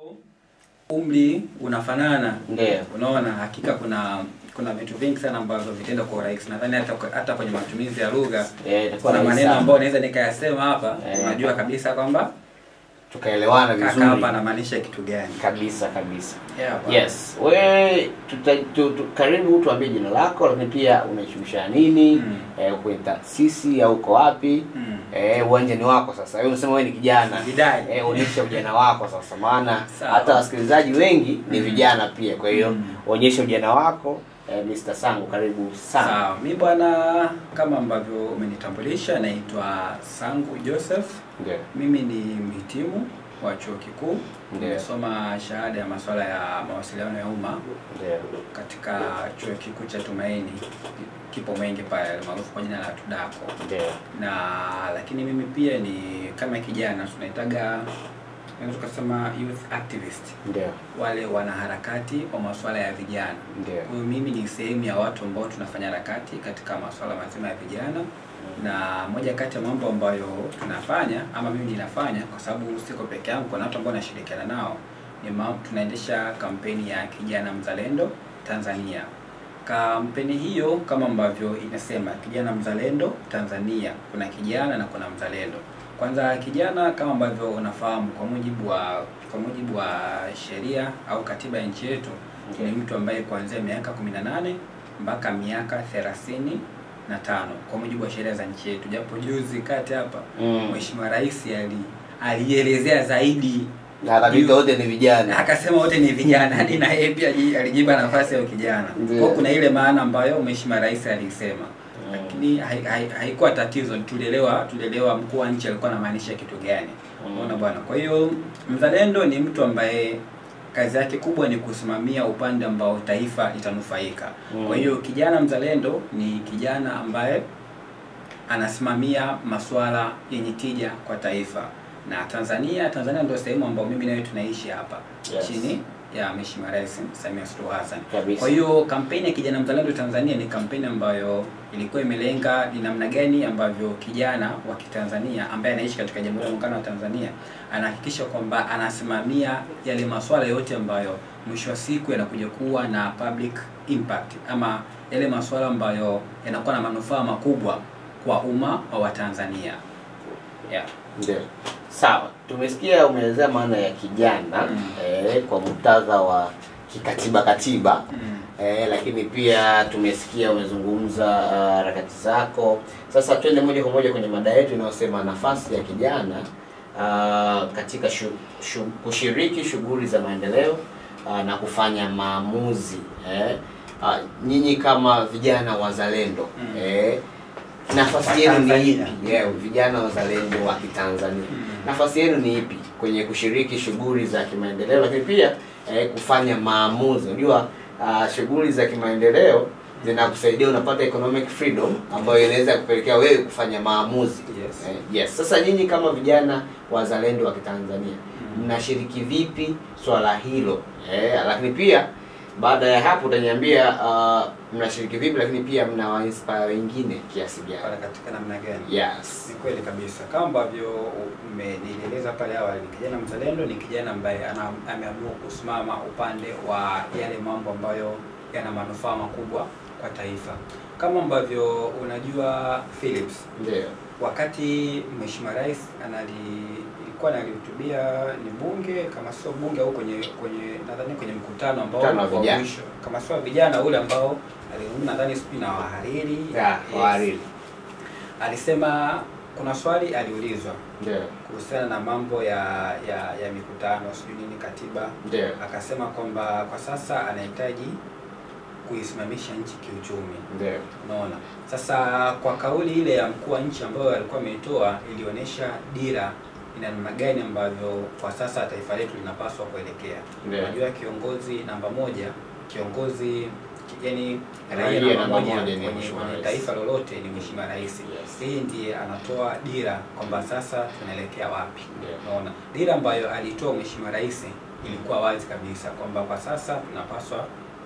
umri unafanana Ndio. unaona hakika kuna kuna vitu vingi sana ambavyo vitenda kwa urahisi nadhani hata hata kwenye matumizi ya lugha Eh, itakuwa kuna rahisi maneno sana. ambayo naweza nikayasema hapa Eh. unajua kabisa kwamba tukaelewana kaka vizuri hapa anamaanisha kitu gani kabisa kabisa. Yeah, bwana. Yes, we tuta, tu, tu, karibu tuambie jina lako, lakini pia unajishughulisha nini Mm. eh, kwenye taasisi au uko wapi? Mm. Eh, uwanja ni wako sasa. Wewe unasema wewe ni kijana. Bidai. Eh, onyesha ujana wako sasa, maana Sawa. hata wasikilizaji wengi ni Mm. vijana pia. Kwa hiyo Mm. onyesha ujana wako. Eh, Mr. Sangu karibu sana. Sawa, mi bwana, kama ambavyo umenitambulisha, naitwa Sangu Joseph. Ndio. Mimi ni mhitimu wa chuo kikuu, Ndio. nimesoma shahada ya masuala ya mawasiliano ya umma Ndio. katika chuo kikuu cha Tumaini, kipo Mwenge pale maarufu kwa jina la TUDACO, Ndio. na lakini mimi pia ni kama kijana tunaitaga naweza tukasema youth activist, Ndio. wale wanaharakati wa masuala ya vijana. Ndio. Kwa hiyo mimi ni sehemu ya watu ambao tunafanya harakati katika masuala mazima ya vijana, na moja kati ya mambo ambayo tunafanya ama mimi ninafanya, kwa sababu siko peke yangu, kuna watu ambao nashirikiana nao, ni ma- tunaendesha kampeni ya kijana mzalendo Tanzania. Kampeni hiyo kama ambavyo inasema kijana mzalendo Tanzania, kuna kijana na kuna mzalendo. Kwanza kijana, kama ambavyo unafahamu, kwa mujibu wa kwa mujibu wa sheria au katiba ya nchi yetu Okay. ni mtu ambaye kuanzia miaka 18 mpaka miaka thelathini na tano kwa mujibu wa sheria za nchi yetu, japo juzi kati hapa Mm. Mheshimiwa Rais ali alielezea zaidi Na kabisa wote ni vijana. akasema wote ni vijana hadi na yeye pia ji- alijipa nafasi ya kijana. Ndio. Kwa hiyo kuna ile maana ambayo Mheshimiwa Rais alisema, Mm. lakini hai- hai- haikuwa tatizo, tulielewa tulielewa mkuu wa nchi alikuwa anamaanisha kitu gani. Mm. Unaona bwana. Kwa hiyo mzalendo ni mtu ambaye kazi yake kubwa ni kusimamia upande ambao taifa litanufaika. Mm. Kwa hiyo kijana mzalendo ni kijana ambaye anasimamia masuala yenye tija kwa taifa na Tanzania. Tanzania ndio sehemu ambayo mimi nawe tunaishi hapa Yes. chini ya Mheshimiwa Rais Samia Suluhu Hassan. Kabisa. Kwa hiyo kampeni ya kijana mzalendo Tanzania ni kampeni ambayo ilikuwa imelenga ni namna gani ambavyo kijana wa Kitanzania ambaye anaishi katika Jamhuri ya Muungano wa Tanzania anahakikisha kwamba anasimamia yale masuala yote ambayo mwisho wa siku yanakuja kuwa na public impact ama yale masuala ambayo yanakuwa na manufaa makubwa kwa umma wa Watanzania. Yeah. Ndio. Sawa, tumesikia umeelezea maana ya kijana Mm. eh, kwa muktadha wa kikatiba katiba Mm. eh, lakini pia tumesikia umezungumza ah, harakati zako. Sasa twende moja kwa moja kwenye mada yetu inayosema nafasi ya kijana ah, katika shu, shu, kushiriki shughuli za maendeleo ah, na kufanya maamuzi eh. Ah, nyinyi kama vijana wazalendo Mm. eh, nafasi yenu ni Tanzania. ipi? Yeah, vijana wazalendo wa Kitanzania Mm. nafasi yenu ni ipi kwenye kushiriki shughuli za kimaendeleo, lakini pia eh, kufanya maamuzi? Unajua ah, shughuli za kimaendeleo zinakusaidia unapata economic freedom ambayo inaweza kupelekea wewe kufanya maamuzi. Yes. Eh, yes. Sasa nyinyi kama vijana wazalendo wa Kitanzania Mm. mnashiriki vipi swala hilo? Eh, lakini pia baada ya hapo utaniambia ah, mnashiriki vipi, lakini pia mnawainspire wengine kiasi Pale gani? katika namna gani? Yes. Ni kweli kabisa, kama ambavyo umenieleza pale awali, kijana mzalendo ni kijana ambaye ana, ameamua kusimama upande wa yale mambo ambayo yana manufaa makubwa kwa taifa. Kama ambavyo unajua Philips, Ndio. wakati Mheshimiwa Rais anali ilikuwa analihutubia ni bunge kama sio bunge au kwenye kwenye nadhani kwenye mkutano ambao Mkutano wa wa vijana. mwisho kama sio wa vijana ule ambao alizungumza nadhani sijui na wahariri Yeah, Yes. wahariri. alisema kuna swali aliulizwa Ndio. kuhusiana na mambo ya ya, ya mikutano sijui nini katiba Ndio. akasema kwamba kwa sasa anahitaji kuisimamisha nchi kiuchumi Ndio. unaona sasa kwa kauli ile ya mkuu wa nchi ambayo alikuwa ameitoa ilionyesha dira ina namna gani ambavyo kwa sasa taifa letu linapaswa kuelekea Ndio. unajua kiongozi namba moja kiongozi ki- yani Raia raia namba namba moja moja ni kwenye, Mheshimiwa kwenye Rais. taifa lolote ni mheshimiwa rais Yes. yeye ndiye anatoa dira kwamba sasa tunaelekea wapi Ndio. unaona dira ambayo alitoa mheshimiwa rais ilikuwa wazi kabisa kwamba kwa sasa tunapaswa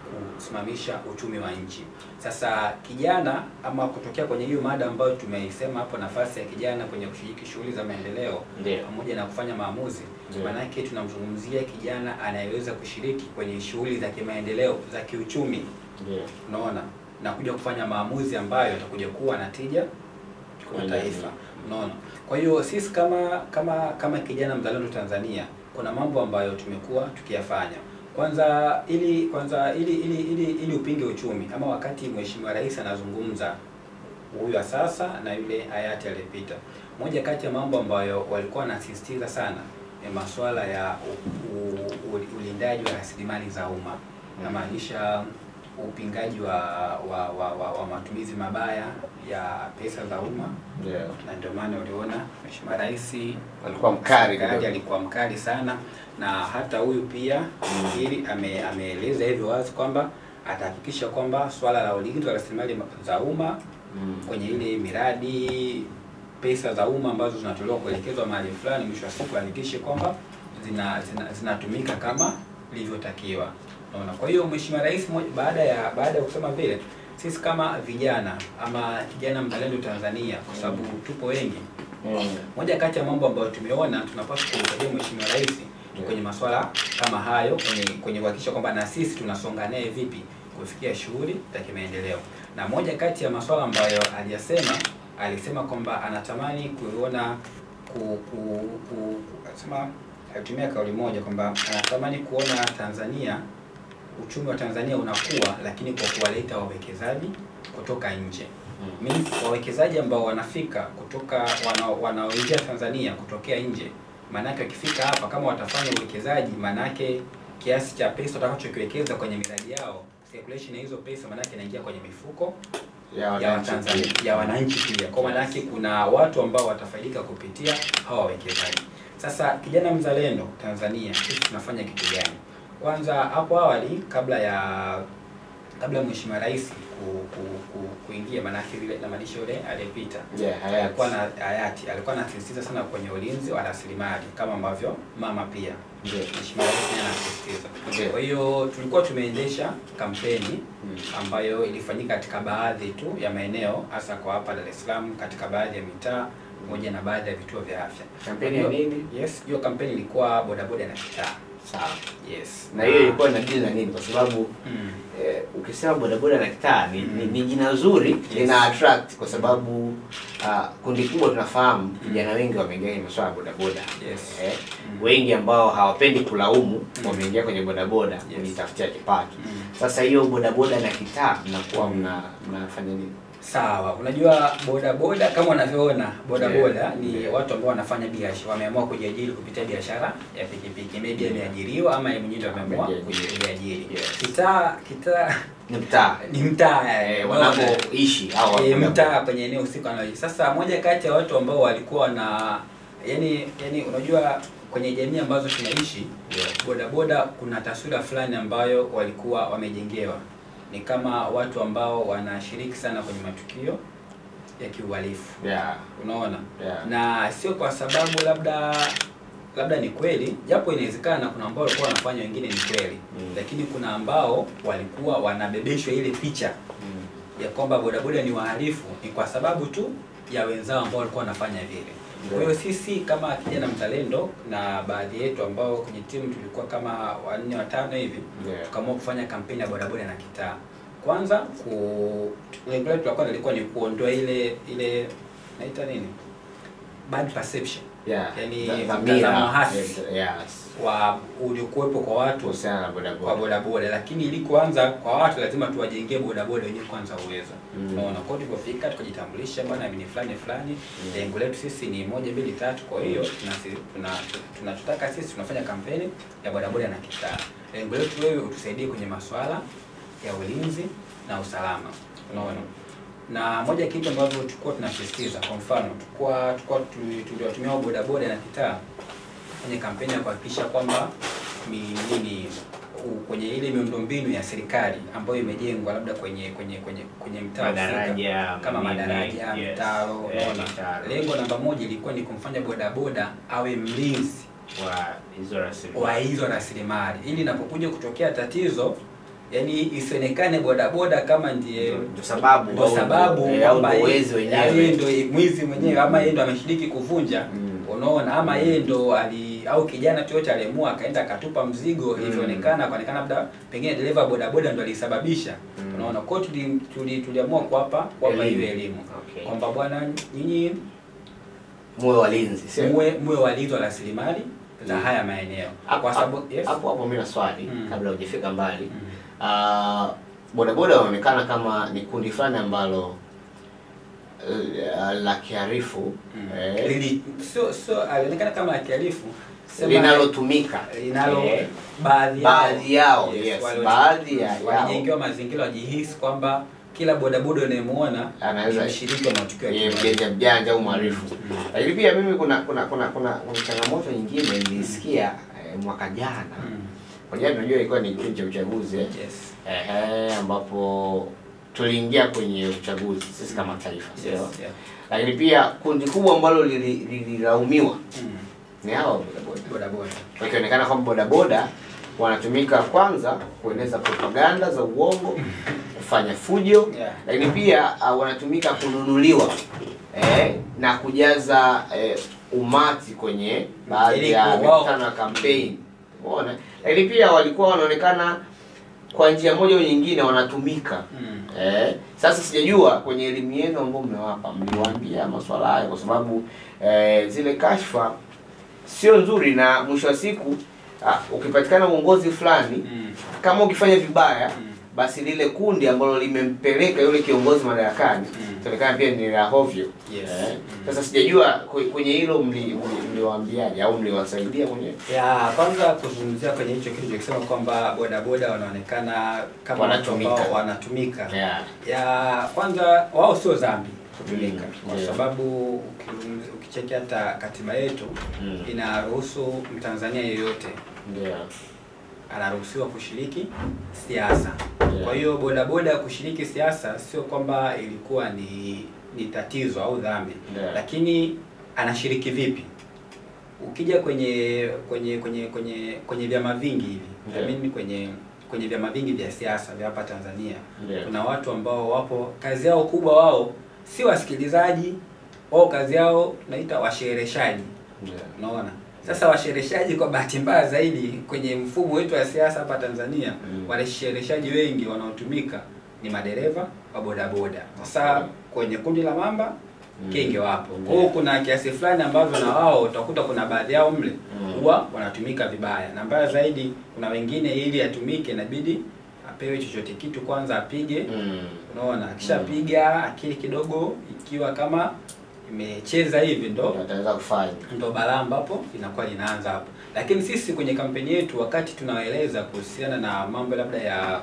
kusimamisha uchumi wa nchi. Sasa kijana ama kutokea kwenye hiyo mada ambayo tumeisema hapo, nafasi ya kijana kwenye kushiriki shughuli za maendeleo Ndio. pamoja na kufanya maamuzi, Ndio. maanake tunamzungumzia kijana anayeweza kushiriki kwenye shughuli za kimaendeleo za kiuchumi, Ndio. unaona, na kuja kufanya maamuzi ambayo yatakuja kuwa na tija kwa Kweli. taifa, unaona. Kwa hiyo sisi kama kama kama kijana mzalendo Tanzania, kuna mambo ambayo tumekuwa tukiyafanya. Kwanza ili kwanza ili ili ili, ili upinge uchumi ama wakati Mheshimiwa Rais anazungumza huyu wa sasa na yule hayati aliyepita, moja kati ya mambo ambayo walikuwa wanasisitiza sana ni masuala ya u, u, u, ulindaji wa rasilimali za umma, namaanisha upingaji wa wa, wa, wa, wa matumizi mabaya ya pesa za umma Ndio. na ndio maana uliona Mheshimiwa Rais Alikuwa mkali Mkali kidogo. alikuwa mkali sana, na hata huyu pia ili ame, ameeleza hivyo wazi kwamba atahakikisha kwamba swala la ulinzi wa rasilimali za umma Mm. kwenye ile miradi, pesa za umma ambazo zinatolewa kuelekezwa mahali fulani, mwisho wa siku ahakikishe kwamba zina zina- zinatumika kama ilivyotakiwa. Unaona, kwa hiyo Mheshimiwa Rais mo- baada ya baada ya kusema vile, sisi kama vijana ama kijana mzalendo Tanzania, kwa sababu tupo wengi Mm. moja kati ya mambo ambayo tumeona tunapaswa kumsaidia Mheshimiwa Rais ni kwenye masuala kama hayo, kwenye kwenye kuhakikisha kwamba na sisi tunasonga naye vipi kufikia shughuli za kimaendeleo. Na moja kati ya masuala ambayo aliyasema, alisema kwamba anatamani kuona ku, ku, ku, alisema alitumia kauli moja kwamba anatamani kuona Tanzania uchumi wa Tanzania unakuwa, lakini kwa kuwaleta wawekezaji kutoka nje Mm. means wawekezaji ambao wanafika kutoka wana- wanaoingia Tanzania kutokea nje, maanake wakifika hapa kama watafanya uwekezaji, maanake kiasi cha pesa watakachokiwekeza kwenye miradi yao, circulation ya hizo pesa maanake inaingia kwenye mifuko Ya ya wananchi Watanzania pia. ya wananchi pia. Kwa maana yake kuna watu ambao watafaidika kupitia hawa wawekezaji. Sasa kijana mzalendo Tanzania, sisi tunafanya kitu gani? Kwanza hapo awali kabla ya kabla ya Mheshimiwa Rais ku, ku, ku, kuingia, maanake vile namaanisha yule aliyepita Yeah, hayati. alikuwa na hayati alikuwa anasisitiza sana kwenye ulinzi wa rasilimali kama ambavyo mama pia Ndio. Mheshimiwa Rais pia anasisitiza. Ndio. Kwa hiyo tulikuwa tumeendesha kampeni Mm. ambayo ilifanyika katika baadhi tu ya maeneo hasa kwa hapa Dar es Salaam, katika baadhi ya mitaa pamoja na baadhi ya vituo vya afya. Kampeni ya nini? Yes, hiyo kampeni ilikuwa bodaboda na kitaa. Sawa. Yes. Na hiyo ilikuwa na dili na nini? Kwa sababu mm. eh, ukisema bodaboda na kitaa ni, Mm. ni, ni jina zuri Yes. lina attract kwa sababu ah, kundi kubwa tunafahamu vijana wengi wameingia kwenye masuala ya bodaboda Yes. eh, Mm. wengi ambao hawapendi kulaumu Mm. wameingia kwenye bodaboda Yes. kujitafutia kipato. Mm. Sasa hiyo bodaboda na kitaa mnakuwa Mm. mna mnafanya nini? Sawa, unajua bodaboda kama unavyoona bodaboda Yeah. ni Yeah. watu ambao wanafanya biashara, wameamua kujiajiri kupitia biashara ya pikipiki, maybe ameajiriwa ama yeye mwenyewe ndio ameamua Amejiajiri. kujiajiri. Yes. Kitaa kitaa Ni mtaa ni mtaa eh, eh, wanapoishi au e, wanapo- mtaa kwenye eneo husika wanaishi. Sasa moja kati ya watu ambao walikuwa na yani yani, unajua kwenye jamii ambazo tunaishi Yeah. bodaboda, kuna taswira fulani ambayo walikuwa wamejengewa, ni kama watu ambao wanashiriki sana kwenye matukio ya kiuhalifu, Yeah. unaona Yeah. na sio kwa sababu labda labda ni kweli, japo inawezekana kuna ambao walikuwa wanafanya, wengine ni kweli Mm. lakini kuna ambao walikuwa wanabebeshwa ile picha Mm. ya kwamba bodaboda ni wahalifu ni kwa sababu tu ya wenzao ambao walikuwa wanafanya vile. Kwa hiyo sisi kama kijana mzalendo na baadhi yetu ambao kwenye timu tulikuwa kama wanne watano hivi Yeah. tukaamua kufanya kampeni ya bodaboda na kitaa. Kwanza ku lengo letu la kwanza lilikuwa ni kuondoa ile ile naita nini, bad perception Yeah. Yani, Dha- mtazamo dhamira. hasi. Yes. wa uliokuwepo kwa watu Kuhusiana na kwa bodaboda. bodaboda, lakini ili kuanza kwa watu lazima tuwajengee bodaboda wenyewe kwanza uwezo. Mm. Unaona, kwa hiyo tulipofika tukajitambulisha, bwana mimi ni fulani fulani, Mm. lengo letu sisi ni moja mbili tatu. Kwa hiyo tunasi- tuna tunachotaka sisi tunafanya kampeni ya bodaboda na kitaa. Lengo letu wewe utusaidie kwenye masuala ya ulinzi na usalama. Unaona, na moja ya kitu ambavyo tulikuwa tunasisitiza, kwa mfano tulikuwa tulikuwa tuli- tuliwatumia hao bodaboda na kitaa kwenye kampeni ya kuhakikisha kwamba mi- nini u- kwenye ile miundombinu ya serikali ambayo imejengwa labda kwenye kwenye kwenye kwenye mtaa husika, Madaraja, kama nini, madaraja, yes, mitaro, eh, unaona. mitaro. Lengo namba moja ilikuwa ni kumfanya bodaboda awe mlinzi wa hizo rasilimali. wa hizo rasilimali ili inapokuja kutokea tatizo yaani isionekane bodaboda kama ndiye Ndio sababu ndo au sababu eh, au kwamba ndio yeye- wezi yaani yeye wenyewe. ndo mwizi mwenyewe ama yeye ndo ameshiriki kuvunja Mm. unaona ama yeye ndo ali au kijana tu yote aliamua akaenda akatupa mzigo Mm. ilivyoonekana akaonekana labda pengine dereva wa bodaboda ndo alisababisha Mm. unaona kwao tuli, tuli, tuliamua kuwapa kuwapa Elimu. hiyo elimu Okay. kwamba bwana nyinyi Muwe walinzi, sio? muwe muwe walinzi wa rasilimali za Mm. haya maeneo Hapo kwa sababu yes. hapo hapo mimi na swali Mm. kabla hujafika mbali. Mm. Ah, bodaboda wanaonekana kama ni kundi fulani ambalo eh, la kiharifu Mm. eh, Lili- sio sio alionekana kama akihalifu sema- linalotumika linalo eh, baadhi yao baadhi yao, yes, wale- baadhi ya- walijengewa mazingira wajihisi kwamba kila bodaboda unayemuona Anaweza- ni mshiriki wa matukio ya ni kijamii. mjanja mjanja au mharifu. Mm. Lakini pia mimi kuna kuna kuna kuna, kuna changamoto nyingine nilisikia eh, mwaka jana. Mm. Kwa jana unajua ilikuwa ni kipindi cha uchaguzi eh. Yes. Ehe, ambapo tuliingia kwenye uchaguzi sisi kama taifa, sio? Yes, yeah. Lakini pia kundi kubwa ambalo lili- lililaumiwa Mm. ni hao bodaboda, Bodaboda. wakionekana kwamba bodaboda wanatumika kwanza kueneza propaganda za uongo, kufanya fujo, Yeah. lakini pia uh, wanatumika kununuliwa eh, na kujaza eh, umati kwenye baadhi Ili ya wao- mikutano ya kampeni. Umeona? Lakini pia walikuwa wanaonekana kwa njia moja au nyingine wanatumika Mm. Eh, sasa sijajua kwenye elimu yenu ambayo mmewapa mliwaambia masuala hayo, kwa sababu eh, zile kashfa sio nzuri, na mwisho wa siku ah, ukipatikana uongozi fulani Mm. kama ukifanya vibaya Mm. basi lile kundi ambalo limempeleka yule kiongozi madarakani Mm. itaonekana pia ni la hovyo. Yes. Eh, Mm. Sasa sijajua kwe- kwenye hilo mli- mli- mliwaambiaje au mliwasaidia mwenyewe? ya kwanza kuzungumzia kwenye hicho kitu cha kusema kwamba bodaboda wanaonekana kama watu Wanatumika. ambao wanatumika Yeah. ya kwanza wao sio dhambi kutumika Mm, kwa yeah. sababu uki- ukicheki hata katiba yetu Mm. inaruhusu mtanzania yeyote Ndio. anaruhusiwa kushiriki siasa Yeah. kwa hiyo bodaboda kushiriki siasa sio kwamba ilikuwa ni ni tatizo au dhambi Yeah. lakini anashiriki vipi ukija kwenye kwenye kwenye kwenye kwenye vyama vingi hivi Yeah. I mean kwenye kwenye vyama vingi vya siasa vya hapa Tanzania Yeah. kuna watu ambao wapo kazi yao kubwa wao si wasikilizaji wao kazi yao naita washereheshaji Yeah. unaona sasa washereheshaji kwa bahati mbaya zaidi kwenye mfumo wetu wa siasa hapa Tanzania Mm. washereheshaji wengi wanaotumika ni madereva wa bodaboda sasa Okay. kwenye kundi la mamba Mm. kenge wapo Mm. kwa hiyo kuna kiasi fulani ambavyo na wao utakuta kuna baadhi yao mle Mm. huwa wanatumika vibaya na mbaya zaidi kuna wengine ili atumike inabidi apewe chochote kitu kwanza apige Mm. unaona akishapiga akili kidogo ikiwa kama imecheza hivi ndo Ndio ataweza kufanya. ndo balaa ambapo inakuwa linaanza hapo lakini sisi kwenye kampeni yetu wakati tunawaeleza kuhusiana na mambo labda ya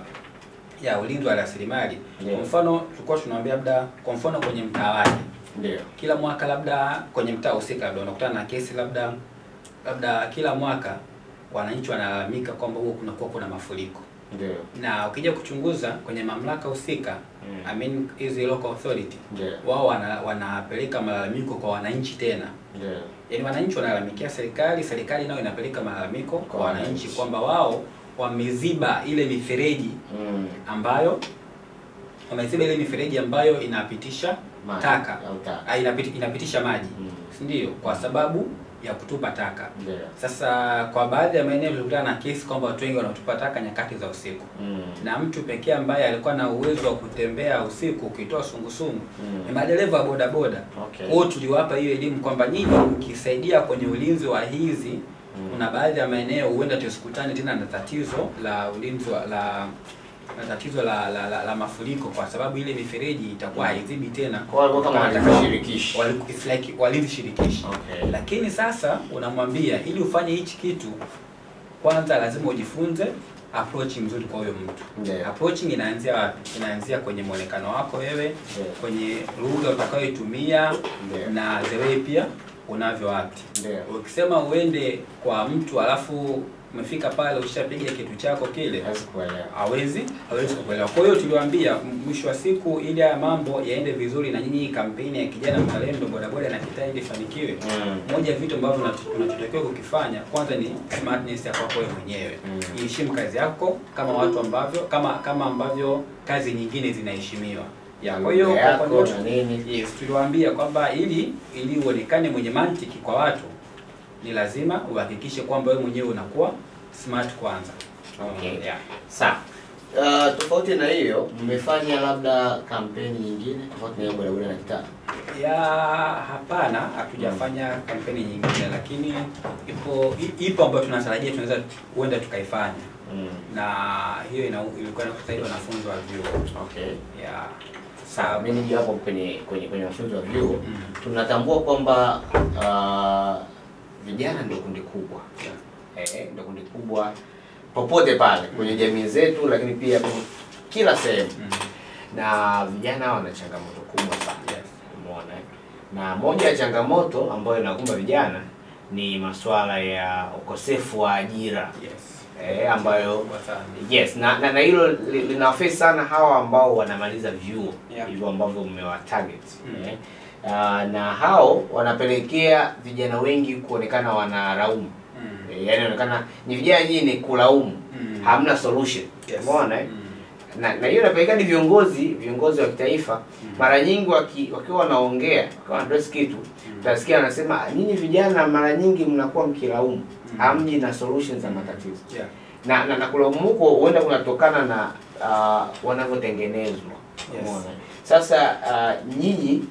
ya ulinzi wa rasilimali Ndio. kwa mfano tulikuwa tunawaambia labda kwa mfano kwenye mtaa wake Ndio. kila mwaka labda kwenye mtaa husika labda unakutana na kesi labda labda kila mwaka wananchi wanalalamika kwamba huo kunakuwa kuna mafuriko Ndio. na ukija kuchunguza kwenye mamlaka husika Mm. I mean hizi local authority Ndio. wao wana, wanapeleka malalamiko kwa wananchi tena Ndio. yaani wananchi wanalalamikia serikali serikali nayo inapeleka malalamiko kwa Kwa wananchi wananchi. kwamba wao wameziba ile mifereji Mm. ambayo wameziba ile mifereji ambayo inapitisha Maji taka au taka. Ah, inapiti, inapitisha maji Mm. si ndio kwa sababu ya kutupa taka Ndio. sasa kwa baadhi ya maeneo tulikutana na kesi kwamba watu wengi wanatupa taka nyakati za usiku Mm. na mtu pekee ambaye alikuwa na uwezo wa kutembea usiku ukitoa sungusungu Mm. ni madereva wa bodaboda Okay. kwao tuliwapa hiyo elimu kwamba nyinyi mkisaidia kwenye ulinzi wa hizi Mm. kuna baadhi ya maeneo huenda tusikutane tena na tatizo la ulinzi wa la na tatizo la, la, la, la mafuriko kwa sababu ile mifereji itakuwa haizibi tena Kwa walikuwa kama Wanataka- walivyoshirikishi. waliku- it's like walinzi shirikishi Okay. lakini sasa unamwambia ili ufanye hichi kitu kwanza lazima ujifunze approach mzuri kwa huyo mtu Ndio. approaching inaanzia wapi inaanzia kwenye mwonekano wako wewe Ndio. kwenye lugha utakayoitumia Ndio. na the way pia unavyo act. Ndio. Ukisema uende kwa mtu alafu umefika pale ushapiga kitu chako kile Hawezi kuelewa. hawezi hawezi kuelewa. Kwa hiyo tuliwaambia m- mwisho wa siku, ili haya mambo yaende vizuri na nyinyi, kampeni ya kijana mzalendo bodaboda na kitaa ili ifanikiwe, Mm. moja ya vitu ambavyo unat- unachotakiwa kukifanya kwanza ni smartness ya kwako wewe mwenyewe. Mm. Iheshimu kazi yako kama watu ambavyo kama kama ambavyo kazi nyingine zinaheshimiwa. Ya, kwa hiyo Lugha kwa yako upande na wetu- nini? Yes, tuliwaambia kwamba ili ili uonekane mwenye mantiki kwa watu ni lazima uhakikishe kwamba wewe mwenyewe unakuwa smart kwanza. Okay. Yeah. Sawa. Uh, tofauti na hiyo mmefanya labda kampeni nyingine tofauti na hiyo bodaboda na kitaa? Ya hapana, hatujafanya kampeni nyingine, lakini ipo i- ipo ambayo tunatarajia tunaweza huenda tukaifanya, Mm. na hiyo ina, ilikuwa inakusaidia wanafunzi wa vyuo Okay. ya Sawa, mimi nije hapo kwenye kwenye kwenye mafunzo ya vyuo Mm. tunatambua kwamba uh, vijana ndio kundi kubwa Yeah. eh, ndio kundi kubwa popote pale kwenye jamii zetu, lakini pia kwenye kila sehemu, Mm. na vijana wana changamoto kubwa sana Yes. umeona eh? na moja ya changamoto ambayo inakumba vijana ni masuala ya ukosefu wa ajira Yes. eh, ambayo Kubwa sana. Yes, na na, na hilo li- linawafesi sana hawa ambao wanamaliza vyuo Yeah. hivyo ambavyo mmewatarget Mm. eh. Uh, na hao wanapelekea vijana wengi kuonekana wanalaumu Mm. eh, yani inaonekana ni vijana nyinyi ni kulaumu Mm. hamna solution Yes. umeona eh? Mm. na na hiyo inapelekea ni viongozi viongozi wa kitaifa Mm. mara nyingi waki, wakiwa wanaongea wakiwa wanadress kitu utasikia wanasema nyinyi vijana mara nyingi mnakuwa mkilaumu Mm. hamji na solution za matatizo Yeah. na na, na kulaumu huko huenda kunatokana na uh, wanavyotengenezwa Yes. umeona sasa uh, nyinyi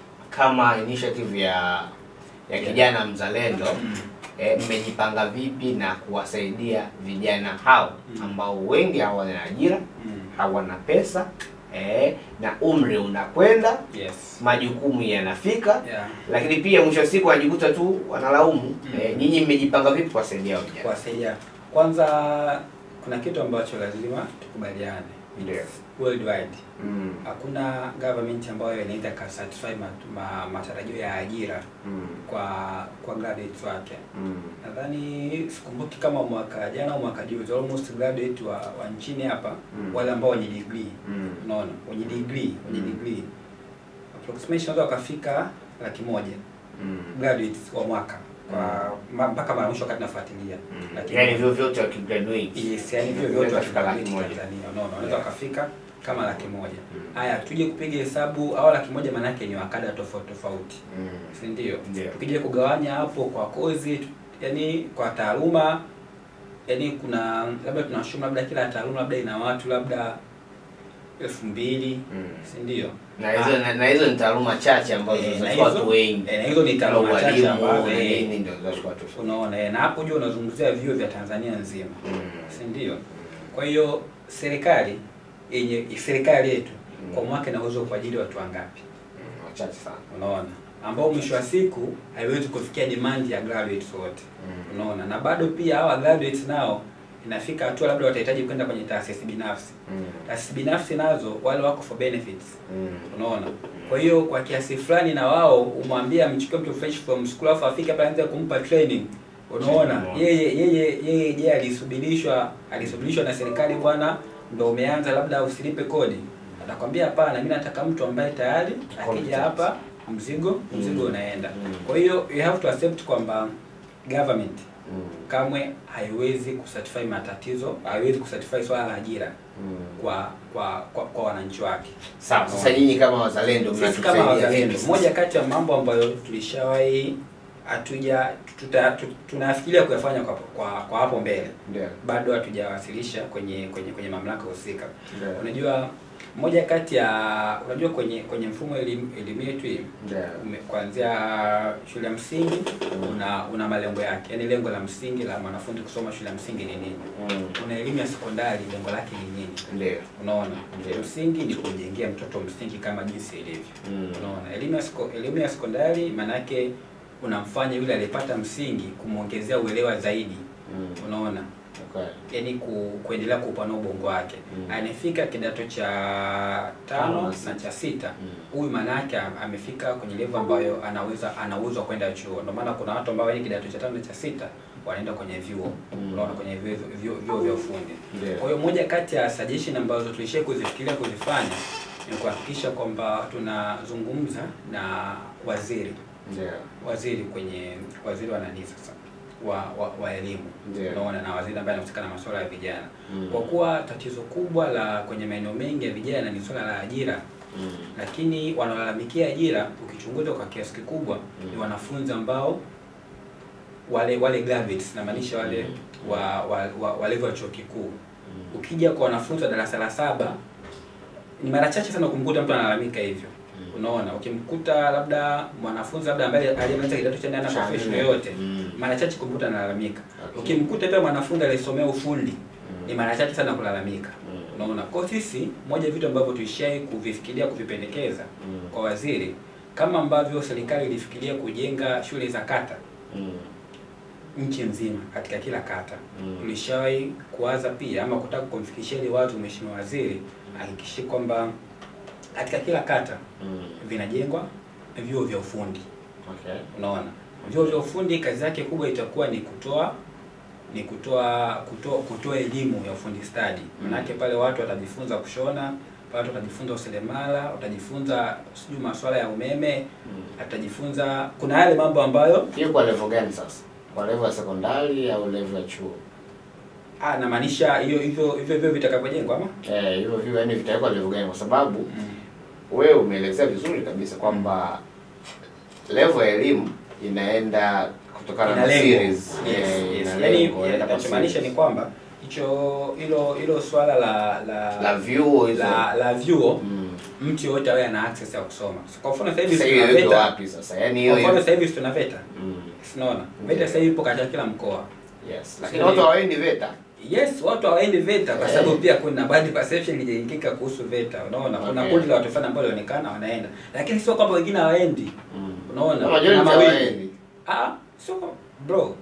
kama initiative ya ya kijana mzalendo Mm. eh, mmejipanga vipi na kuwasaidia vijana hao Mm. ambao wengi hawana ajira Mm. hawana pesa eh, na umri unakwenda Yes. majukumu yanafika Yeah. lakini pia mwisho wa siku wanajikuta tu wanalaumu Mm. eh, nyinyi mmejipanga vipi kuwasaidia hao vijana kuwasaidia. Kwanza kuna kitu ambacho lazima tukubaliane. Ndio. Worldwide mm. hakuna government ambayo inaweza ka certify mat, ma, matarajio ya ajira mm. kwa kwa graduates wake. mm. Nadhani sikumbuki kama mwaka jana au mwaka juzi almost graduate wa, wa nchini hapa Mm. wale ambao wenye degree mm. unaona wenye degree wenye Mm. degree approximation wanaweza wakafika laki moja mm. graduates wa mwaka kwa ma- mpaka mara mwisho wakati nafuatilia mm. Laki yani moja. vyo vyote wakigraduate Yes, yani hivyo vyote Wanaweza wafika kufika laki laki moja. Tanzania, unaona, wanaweza Yeah. wakafika kama laki moja. Mm. Haya, tuje kupiga hesabu au laki moja maana yake ni wakada tofauti tofauti, mm. si ndio? Ndio. Tukija kugawanya hapo kwa kozi, tu- yani kwa taaluma, yani kuna labda tunashumu labda kila taaluma labda ina watu labda elfu mbili Mm. si ndio? na hizo na, na hizo ni taaluma chache ambazo Eh, na zinachukua hizo- watu wengi eh, na hizo ni taaluma Kama chache ualimu ambazo, na eh, nini ndio zinachukua watu wengi. Unaona, eh, na hapo juu unazungumzia vyuo vya Tanzania nzima, Mm. si ndio? Kwa hiyo serikali yenye serikali yetu Mm. kwa mwaka ina uwezo kuajiri watu wangapi? Mm, wachache sana Unaona, ambao mwisho wa siku haiwezi kufikia demand ya graduates wote. Mm. Unaona, na bado pia hawa graduates nao inafika hatua labda watahitaji kwenda kwenye taasisi binafsi. Mm. Taasisi binafsi nazo wale wako for benefits. Mm. Unaona, kwa hiyo kwa kiasi fulani na wao umwambie amchukue mtu fresh from school afu afike pale aanze kumpa training. Unaona, Unaona. yeye yeye yeye je, alisubirishwa alisubirishwa na serikali bwana, ndo umeanza labda usilipe kodi. Atakwambia hapana, mimi nataka mtu ambaye tayari akija Competent. hapa mzigo mzigo Mm. unaenda. Mm. Kwa hiyo you have to accept kwamba government Mm. kamwe haiwezi kusatisfy matatizo, haiwezi kusatisfy swala la ajira Mm. kwa kwa kwa, kwa wananchi wake. Sawa, sasa nyinyi kama wazalendo Sisi kama mnatusaidia wazalendo, vipi moja sasa? kati ya mambo ambayo tulishawahi hatuja tuta, tu- tunafikiria kuyafanya kwa, kwa, kwa hapo mbele Ndio. bado hatujawasilisha kwenye kwenye kwenye mamlaka husika. Ndio. Unajua moja kati ya unajua kwenye kwenye mfumo wa elimu elimu yetu hii Ndio. ume- kuanzia shule ya msingi Mm. una una malengo yake, yaani lengo la msingi la mwanafunzi kusoma shule ya msingi ni nini? Mm. Una elimu ya sekondari, lengo lake ni nini? Ndio. Unaona, Ndio. msingi ni kumjengea mtoto msingi kama jinsi ilivyo. Mm. Unaona, elimu ya seko, elimu ya sekondari maanake unamfanya yule aliyepata msingi kumwongezea uelewa zaidi. Mm. Unaona, Okay. yani ku, kuendelea kuupanua ubongo wake Mm. anafika kidato cha Tano tano na na sita. cha sita Mm. huyu maana yake am- amefika kwenye level ambayo anaweza anauzwa kwenda chuo ndio maana kuna watu ambao wenye kidato cha tano na cha sita wanaenda kwenye vyuo Mm. unaona kwenye vyuo vyuo vyuo vya ufundi Ndio. kwa hiyo moja kati ya suggestion ambazo tulishia kuzifikiria kuzifanya ni kuhakikisha kwamba tunazungumza na waziri Ndio. waziri kwenye waziri wa nani sasa wa, wa, wa elimu Ndio. unaona na waziri ambaye anahusika na masuala ya vijana Mm. kwa kuwa tatizo kubwa la kwenye maeneo mengi ya vijana ni swala la ajira Mm. lakini wanaolalamikia ajira ukichunguza kwa kiasi kikubwa Mm. ni wanafunzi ambao wale wale graduates namaanisha wale Mm. wa, wa, wa, wa level ya chuo kikuu Mm. ukija kwa wanafunzi wa darasa la saba ni mara chache sana kumkuta mtu analalamika hivyo Mm. unaona ukimkuta labda mwanafunzi labda ambaye aliyemaliza kidato cha nne ana Cha profession nne. yoyote Mm. mara chache kumkuta analalamika Okay. ukimkuta pia mwanafunzi aliyesomea ufundi Mm. ni mara chache sana kulalamika Mm. unaona kwa sisi moja ya vitu ambavyo tuishai kuvifikiria kuvipendekeza Mm. kwa waziri kama ambavyo serikali ilifikiria kujenga shule za kata Mm. nchi nzima katika kila kata Mm. tulishawahi kuwaza pia ama kutaka kumfikishia ili watu mheshimiwa waziri ahakikishie kwamba katika kila kata Mm. vinajengwa vyuo vya ufundi Okay. unaona vyuo vya ufundi kazi yake kubwa itakuwa ni kutoa ni kutoa kutoa kutoa elimu ya ufundi stadi manake pale watu watajifunza kushona pale watu watajifunza useremala watajifunza sijui masuala ya umeme Mm. atajifunza kuna yale mambo ambayo Hiyo kwa level gani sasa? Kwa level ya sekondari au level ya chuo? ah namaanisha hiyo hivyo hivyo hivyo vitakavyojengwa ama Eh, hivyo hivyo yani vitawekwa level gani? Kwa sababu mm. wewe umeelezea vizuri kabisa kwamba level ya elimu inaenda kutokana ina na lengo series. yes, Eh, yes. ina Yaani, lengo, inaenda kwa inachomaanisha series. ni kwamba hicho hilo hilo swala la la la vyuo hizo. la, la vyuo Mm. mtu yoyote awe ana access ya kusoma so, kwa mfano sasa hivi Sasa tuna hiyo iko VETA wapi sasa? Yaani kwa hiyo mfano sasa hivi tuna VETA Mm. Unaona? VETA sasa hivi ipo katika kila mkoa. Yes. Lakini Sio watu hiyo. hawaendi VETA. Yes, watu hawaendi VETA kwa Eh. sababu pia kuna bad perception iliyoingika kuhusu VETA. Unaona? Kuna Okay. kundi la watu fulani ambao walionekana wanaenda. Lakini sio kwamba wengine hawaendi. Mm. Unaona? Na majority Kuna mawili. hawaendi. Ah, sio kwa- bro.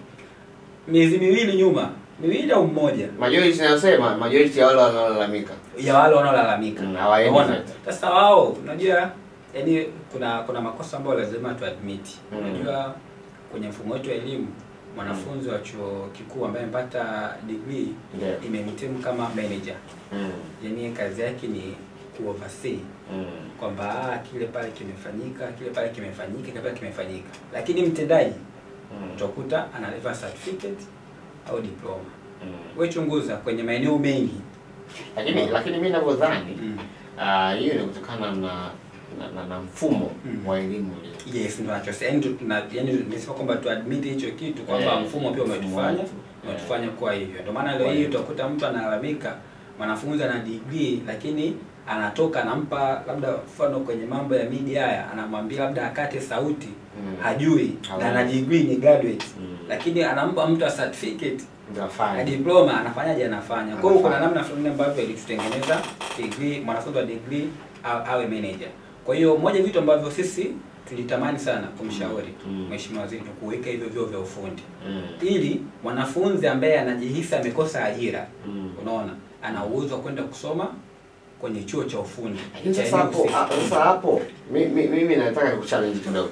Miezi miwili nyuma, miwili au mmoja Majority nasema majority ya wale wanaolalamika. ya wale wanaolalamika. Mm, hawaendi Unaona? VETA. Sasa wao, unajua yaani kuna kuna makosa ambayo lazima tuadmit. Mm. Unajua kwenye mfumo wetu wa elimu mwanafunzi wa chuo kikuu ambaye amepata degree Ndio. imemtimu kama manager Mm. yani kazi yake ni kuoversee Mm. kwamba ah, kile pale kimefanyika kile pale kimefanyika kile pale kimefanyika lakini mtendaji Mm. utakuta analipa certificate au diploma Mm. we chunguza kwenye maeneo mengi Lakini lakini mimi ninavyodhani mm. ah, hiyo ni kutokana na na, na, na mfumo Mm. wa elimu ulio. yes ndo nachosema yani tuna yani nimesema kwamba tuadmit hicho kitu kwamba Eh, mfumo pia mfumo umetufanya wetu. umetufanya kuwa hivyo ndio maana leo Kwa hii hivyo. utakuta mtu analalamika mwanafunzi ana degree lakini anatoka anampa labda mfano kwenye mambo ya media haya anamwambia labda akate sauti Mm. hajui Hawezi. na ana degree ni graduate Mm. lakini anampa mtu a certificate Ndio na afanye. diploma anafanyaje anafanya kwa hiyo kuna Anafanya. namna fulani ambavyo ilitutengeneza degree mwanafunzi wa degree awe, awe manager kwa hiyo moja vitu ambavyo sisi tulitamani sana kumshauri Mm. mheshimiwa waziri ni kuweka hivyo vyuo vya ufundi Mm. ili mwanafunzi ambaye anajihisi amekosa ajira Mm. unaona ana uwezo wa kwenda kusoma kwenye chuo cha ufundi Lakini cha sasa eneo hapo husika. ah, sasa hapo mi- mi- mimi nataka kuchallenge kidogo.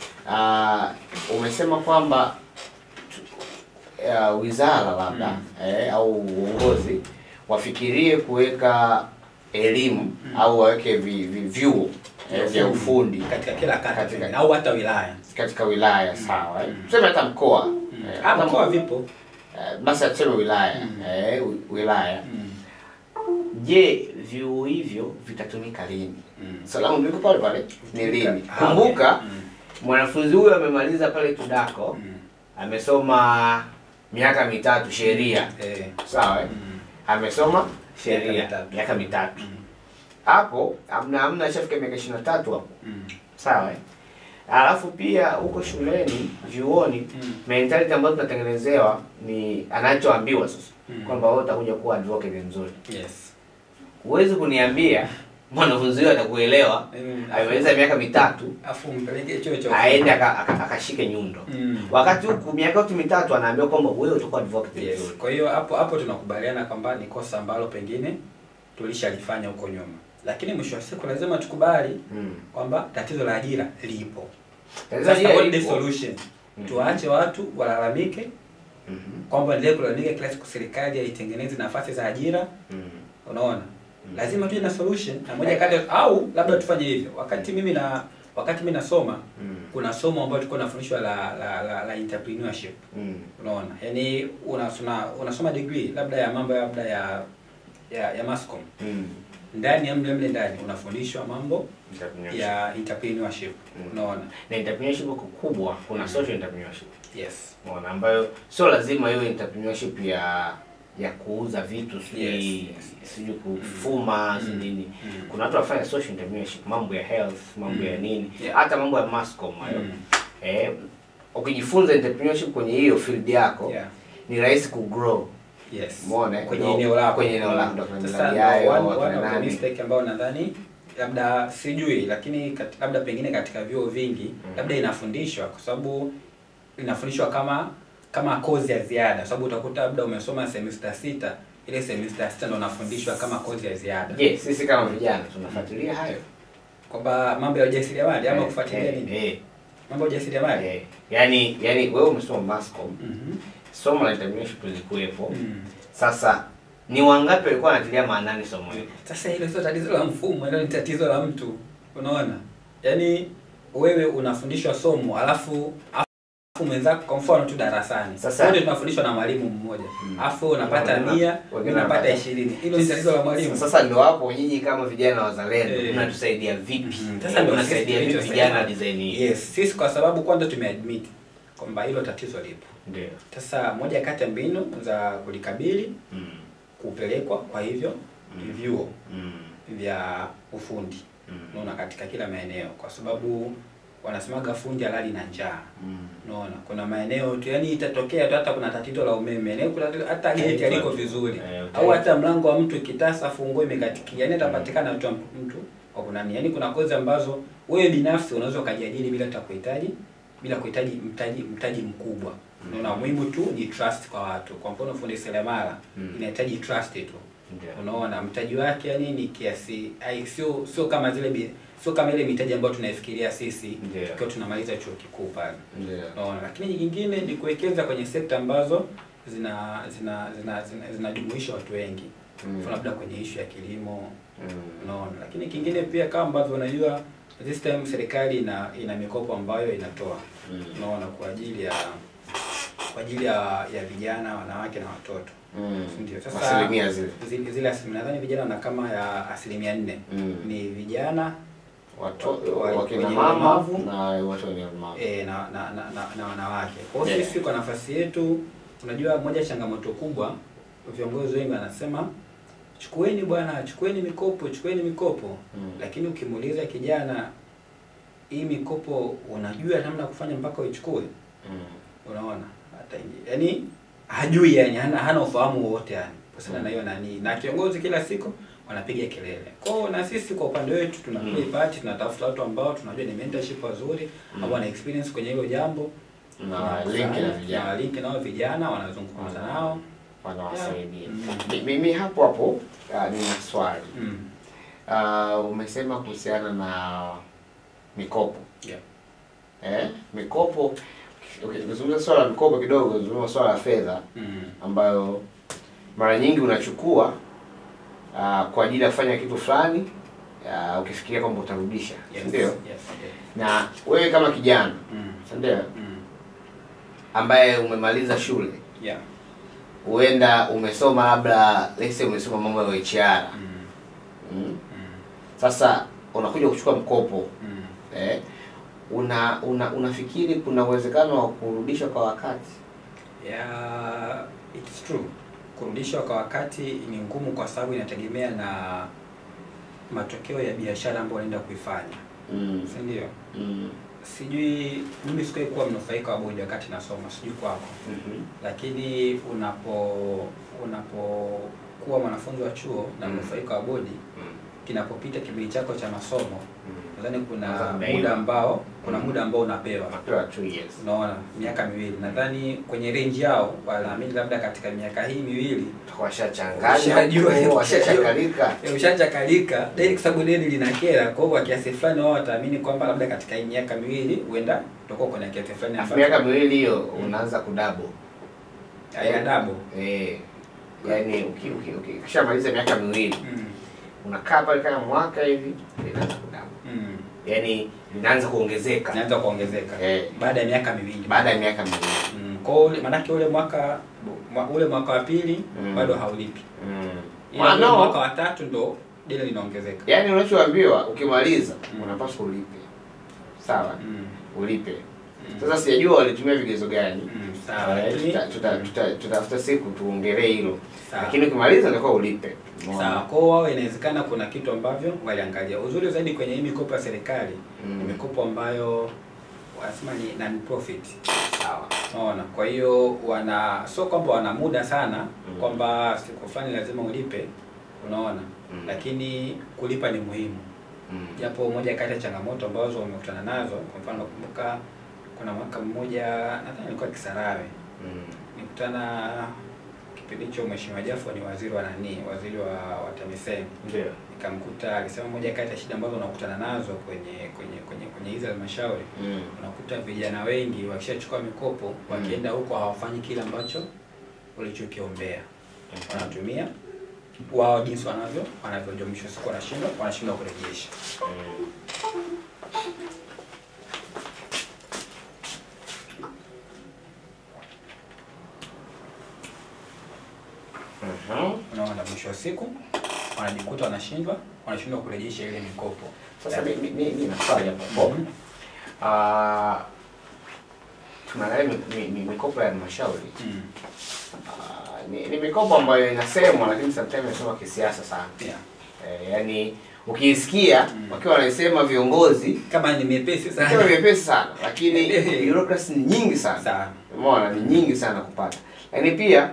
Ah, umesema kwamba tu- ah, wizara labda Mm. eh, au uongozi wafikirie kuweka elimu Mm. au waweke vi, vi, vyuo eh, vya ufundi katika kila kata Katika- pengine, au hata wilaya katika wilaya sawa. eh. Mm. Tuseme hata mkoa mm. eh, Ah, hata mkoa mko- vipo eh, basi tuseme wilaya Mm. eh, wi- wilaya. mm. Je, vyuo hivyo vitatumika lini? Mm. Salamu liko pale pale ni lini? Ah, Kumbuka okay. Mm. mwanafunzi huyo amemaliza pale Tudako, Mm. amesoma miaka mitatu sheria, Eh. sawa eh? Mm. Amesoma Miaka sheria mitatu. miaka mitatu Mm. hapo, amna amna, ashafika miaka ishirini na tatu hapo, Mm. sawa eh? Alafu pia huko shuleni vyuoni Mm. mentality ambayo tunatengenezewa ni anachoambiwa sasa Mm. kwamba wewe utakuja kuwa advocate mzuri. Yes. Huwezi kuniambia mwanafunzi huyo atakuelewa Mm, amemaliza miaka mitatu afu mpeleke chuo cha aende aka- aka- akashike nyundo Mm. wakati huku miaka yote mitatu anaambiwa kwamba wewe utakuwa advocate Yes. vizuri. Kwa hiyo hapo hapo tunakubaliana kwamba ni kosa ambalo pengine tulishalifanya huko nyuma, lakini mwisho wa siku lazima tukubali Mm. kwamba tatizo la ajira lipo. Tatizo Sasa hili what the lipo. solution? Mhm. Tuwaache watu walalamike Mhm. kwamba endelee kulalamika kila siku serikali haitengenezi nafasi za ajira. Mm. Unaona, lazima tuje na solution na moja kati au labda tufanye hivyo. Wakati mimi na wakati mimi nasoma Mm. kuna somo ambalo tulikuwa tunafundishwa la la, la, la entrepreneurship. Mm. Unaona, yaani unasoma unasoma degree labda ya mambo labda ya ya, ya Mascom Mm. ndani ya mle mle ndani unafundishwa mambo Entrepreneurship. ya entrepreneurship. Mm. Unaona, na entrepreneurship iko kubwa kuna social entrepreneurship yes unaona ambayo sio lazima iwe entrepreneurship ya ya kuuza vitu sijui Yes, yes, yes. sijui kufuma Mm. sijui nini Mm. kuna watu wanafanya social entrepreneurship mambo ya health mambo ya Mm. nini Yeah. hata mambo ya mascom hayo Mm. eh ukijifunza entrepreneurship kwenye hiyo field yako Yeah. ni rahisi kugrow Yes. Umeona, kwenye ndio, eneo lako. kwenye eneo lako, ndio kuna Sasa miradi ndio hayo, one, wakina one of the nani. mistake ambayo nadhani labda sijui lakini kat, labda pengine katika vyuo vingi Mm. labda inafundishwa kwa sababu inafundishwa kama kama kozi ya ziada kwa sababu utakuta labda umesoma semester sita ile semester sita ndo unafundishwa kama kozi ya ziada je sisi kama vijana tunafuatilia hayo kwamba mambo ya ujasiriamali ama Eh, kufuatilia eh, nini eh, mambo ya ujasiriamali eh. yani yani wewe umesoma mascom Mhm. somo la entrepreneurship lilikuwepo Mm. sasa ni wangapi walikuwa wanatilia maanani somo hilo Sasa hilo sio tatizo la mfumo, hilo ni tatizo la mtu. Unaona? Yaani wewe unafundishwa somo alafu alafu mwenzako kwa mfano tu darasani. Sasa- wote tunafundishwa na mwalimu mmoja. Mm. Alafu unapata Wengine- mia, wengine wengine unapata wanapata- 20. Hilo ni tatizo la mwalimu. sasa ndio hapo nyinyi kama vijana wazalendo Eh. mnatusaidia vipi Mhm. Sasa ndio mnasaidia sisi vipi tulichosema. vijana design hii Yes, sisi kwa sababu kwanza tumeadmit kwamba hilo tatizo lipo. ndio Sasa moja kati ya mbinu za kulikabili Mm. kupelekwa kwa hivyo Mm. vyuo Mm. vya ufundi Mm. unaona katika kila maeneo kwa sababu wanasemaga fundi halali na njaa Mm. unaona kuna maeneo tu yani itatokea tu hata kuna tatizo la umeme yani kuna tatizo- hata geti aliko vizuri Eh, au hata mlango wa mtu kitasa funguo imekatikia yani atapatikana tu mtu wa kunani yani kuna kozi ambazo wewe binafsi unaweza ukajiajiri bila hata kuhitaji bila kuhitaji mtaji mtaji mkubwa unaona muhimu tu ni trust kwa watu kwa mfano fundi seremala Mm. inahitaji trust tu Ndio. unaona mtaji wake yani ni kiasi ai sio sio kama zile bi- sio kama ile mitaji ambayo tunaifikiria sisi Ndio. tukiwa tunamaliza chuo kikuu pale Ndio. unaona lakini nyingine ni kuwekeza kwenye sekta ambazo zina zina zina zina- zinajumuisha watu wengi Mm. mfano labda kwenye ishu ya kilimo Mm. unaona lakini kingine pia kama ambavyo unajua this time serikali ina ina mikopo ambayo inatoa Mm. unaona kwa ajili ya kwa ajili ya ya vijana wanawake na watoto Mm. Ndio, sasa- asilimia zile zile, zile asilimia nadhani vijana wana kama ya asilimia nne Mm. ni vijana Watu- wa- wakina wenye mama ulemavu. na watu wenye ulemavu e, na, na, na, na, na wanawake. Kwa hiyo Yeah. sisi kwa nafasi yetu, unajua moja ya changamoto kubwa, viongozi wengi wanasema chukueni bwana, chukueni mikopo, chukueni mikopo Mm. lakini ukimuuliza kijana, hii mikopo unajua namna ya kufanya mpaka uichukue, Mm. unaona hata ingi- yaani hajui yani hana, hana ufahamu wowote yani kuhusiana na hiyo nani na kiongozi kila siku wanapiga kelele kwao na sisi kwa upande wetu tunapiga Mm. ipati tunatafuta watu ambao tunajua ni mentorship wazuri Mm. au wana experience kwenye hilo jambo na Tunakusanya, link na na vijana link nao vijana wanazungumza Mm. nao wanawasaidia Mm. Mi- mimi hapo hapo ah, nina swali mm. Ah, umesema kuhusiana na mikopo yeah. eh? mikopo okay, ukizungumza swala la mikopo kidogo zungumza swala la fedha mm. ambayo mara nyingi unachukua ah, kwa ajili ya kufanya kitu fulani ah, ukifikiria kwamba utarudisha yes. si ndio yes. yeah. na wewe kama kijana mm. si ndio mm. ambaye umemaliza shule yeah. huenda umesoma labda let's say umesoma mambo ya HR mm. mm. mm. sasa unakuja kuchukua mkopo mm. eh, una, una unafikiri kuna uwezekano wa kurudisha kwa wakati Yeah, it's true. Kurudishwa kwa wakati ni ngumu kwa sababu inategemea na matokeo ya biashara ambayo unaenda kuifanya, mm. si ndio? Mm. Sijui mimi sikuwahi kuwa mnufaika wa bodi wakati nasoma, sijui kwako, Mhm. lakini unapo unapokuwa mwanafunzi wa chuo na Mm. mnufaika wa bodi, Mm. kinapopita kipindi chako cha masomo nadhani kuna Kwanza mdaiwa. muda ambao kuna Mm. muda ambao unapewa Unapewa two years. unaona miaka miwili nadhani kwenye range yao wanaamini labda katika miaka hii miwili Washachanganya, Washajua. huko, washachakalika. eh, ushachakalika deni kwa sababu deni linakera kwa hiyo kwa kiasi fulani wao wataamini kwamba labda katika hii miaka miwili huenda utakuwa kwenye kiasi fulani Alafu ambacho miaka miwili hiyo unaanza kudabo. haina dabo Eh. Yaani uki- uki- uki- ukishamaliza miaka miwili mm. unakaa pale kama mwaka hivi linaanza kudabo. mm. Yaani linaanza kuongezeka inaanza kuongezeka Eh. baada ya miaka miwili baada ya miaka miwili. mm. kwa hiyo ule- manake ule mwaka mwa- ule mwaka wa pili Mm. bado haulipi Mm. ila ule Mwanao- mwaka wa tatu ndo deni linaongezeka Yaani unachoambiwa ukimaliza Mm. unapaswa ulipe. Sawa? mm. Ulipe. mm. Sasa sijajua walitumia vigezo gani. mm. sawa Eh, lakini tuta- tuta- tuta- Tutafuta siku tuongelee hilo. sawa Lakini ukimaliza unatakiwa ulipe. Umeona? sawa kwao wao inawezekana kuna kitu ambavyo waliangalia uzuri zaidi kwenye hii mikopo ya serikali Mm. ni mikopo ambayo wanasema ni non profit Sawa. unaona kwa hiyo wana sio kwamba wana muda sana Mm. kwamba siku fulani lazima ulipe unaona Mm. lakini kulipa ni muhimu Mm. japo moja kati ya changamoto ambazo wamekutana nazo kwa mfano nakumbuka kuna mwaka mmoja nadhani alikuwa Kisarawe Mm. nikutana kipindi hicho mheshimiwa Jafo ni waziri wa nani waziri wa, wa TAMISEMI Ndio. nikamkuta alisema moja kati ya shida ambazo unakutana nazo kwenye kwenye kwenye kwenye hizi halmashauri Mm. unakuta vijana wengi wakishachukua mikopo wakienda huko hawafanyi kile ambacho ulichokiombea wanatumia wao jinsi wanavyo wanavyojua mwisho wa siku wanashindwa wanashindwa kurejesha Mm. Mhm. unaona mwisho wa siku wanajikuta wanashindwa wanashindwa kurejesha ile mikopo Sasa mi- mi- mi- mi na swali hapo. Mhm. Ah, tunaangalia mi- mi- mi- mikopo ya halmashauri Mm. Ah, ni, ni mikopo ambayo inasemwa lakini sometimes inasemwa kisiasa sana. Yeah. Eh, yaani ukiisikia Mm. wakiwa wanaisema viongozi kama ni mepesi kama sana vyepesi sana lakini Eh. bureaucracy ni nyingi sana. sana Umeona ni nyingi sana kupata. Lakini pia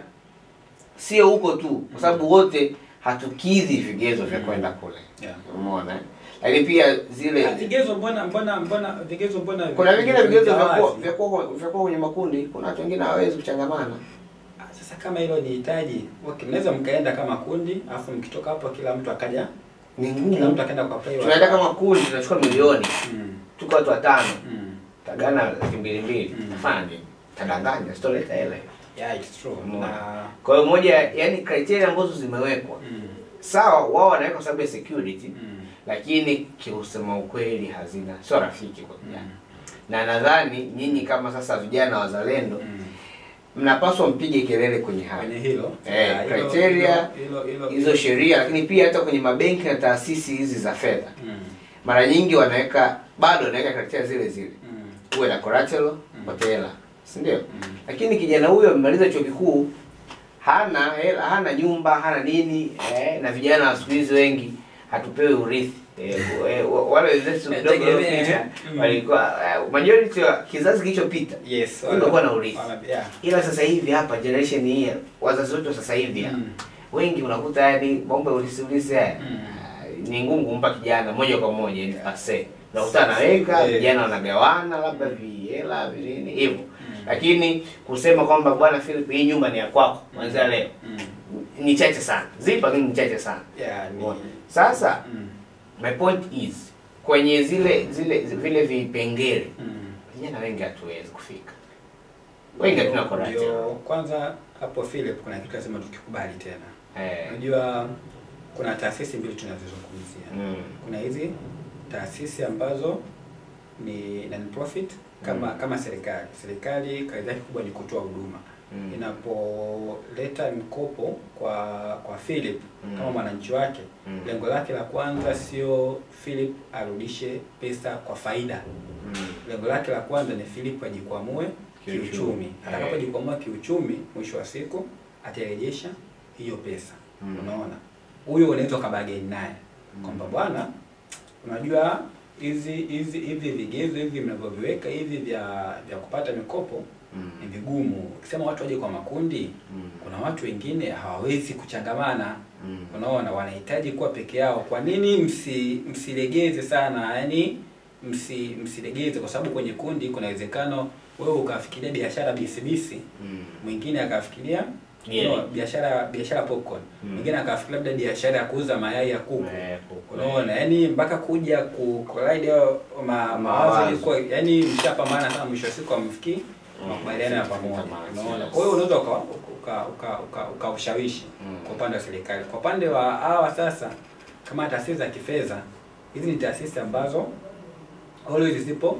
sio huko tu kwa sababu wote hatukidhi vigezo vya Mm. kwenda kule. yeah. Umeona? eh? Lakini pia Ah, zile vigezo mbona mbona mbona vigezo mbona kuna vingine vigezo vya wazi? kuwa vya kuwa vya kuwa kwenye makundi, kuna watu wengine hawawezi kuchangamana. Ah, Sasa kama hilo ni hitaji, okay, mnaweza mkaenda kama kundi, alafu mkitoka hapo kila mtu akaja, Ni kila mtu ngumu. akaenda kwa play. Tunaenda kama kundi tunachukua milioni, mm. tuko watu watano, mm. tagana laki mbili mbili. Mm. Tafanya nini? Tadanganya, sitoleta hela. Yeah, it's true. Umeona. Na Kwa hiyo moja, yani criteria ambazo zimewekwa mm. sawa, wao wanaweka kwa sababu ya security, Mm. lakini kiusema ukweli hazina sio rafiki kwa vijana. Mm. Na nadhani nyinyi kama sasa vijana wazalendo Mm. mnapaswa mpige kelele kwenye haya Kwenye hilo Eh, ah, hilo- criteria, hilo- hilo- hizo sheria, lakini pia hata kwenye mabenki na taasisi hizi za fedha Mm. mara nyingi wanaweka bado wanaweka criteria zile zile, Mm. uwe na collateral Mm. upate hela, si ndio? Mm. Lakini kijana huyo amemaliza chuo kikuu hana hela, hana nyumba, hana nini eh, na vijana wa siku hizi wengi hatupewi urithi eh, eh, wa- wale wenzetu kidogo Tegemea, waliopita mm. walikuwa eh, majority wa kizazi kilichopita Yes, Ndio kuwa na urithi. wana- yeah. ila sasa hivi hapa generation hii wazazi wetu wa sasa hivi hapa, Mm. wengi unakuta yani mambo ya ulisi ulisi haya Mm. ah, ni ngumu kumpa kijana moja kwa moja yani ase unakuta anaweka Eh. vijana wanagawana labda vihela vinini hivyo Mm. lakini kusema kwamba bwana Philip hii nyumba ni ya kwako kuanzia leo Mm. ni chache sana zipo lakini ni chache sana Yeah, ni- Umeona? sasa Mm. my point is kwenye zile zile vile vipengele Mm. vijana wengi hatuwezi kufika wengi hatuna Ndio, collateral kwanza hapo Philip kuna kitu lazima tukikubali tena eh unajua kuna taasisi mbili tunazozungumzia mm. kuna hizi taasisi ambazo ni non profit kama Mm. kama serikali serikali kazi yake kubwa ni kutoa huduma Mm. inapoleta mkopo kwa kwa Philip Mm. kama mwananchi wake Mm. lengo lake la kwanza sio Philip arudishe pesa kwa faida Mm. lengo lake la kwanza ni Philip ajikwamue Kiuchumi. kiuchumi. Eh. Atakapojikwamua kiuchumi, mwisho wa siku atarejesha hiyo pesa. Mm. Unaona, huyo unaweza ukabageni naye kwamba bwana, unajua hizi hizi hivi vigezo hivi mnavyoviweka hivi vya vya kupata mikopo Mm. ni vigumu. Ukisema watu waje kwa makundi, Mm. kuna watu wengine hawawezi kuchangamana Mm. unaona wanahitaji kuwa peke yao kwa nini msi msilegeze sana yani msi msilegeze kwa sababu kwenye kundi kuna uwezekano wewe ukafikiria biashara bisibisi Mm. mwingine akafikiria Yeah. no, biashara biashara popcorn Mm. mwingine akafikiria labda biashara ya kuuza mayai ya kuku Eh, kuku. unaona yani mpaka kuja ku collide hayo ma, Mawazo. mawazo ilikuwa yani mshapambana sana mwisho wa siku amfikii Mm. makubaliano ya pamoja Yes. unaona kwa hiyo unaweza uka uka uka, uka, uka ushawishi Mm. kwa upande wa serikali kwa upande wa hawa sasa kama taasisi za kifedha hizi ni taasisi ambazo always zipo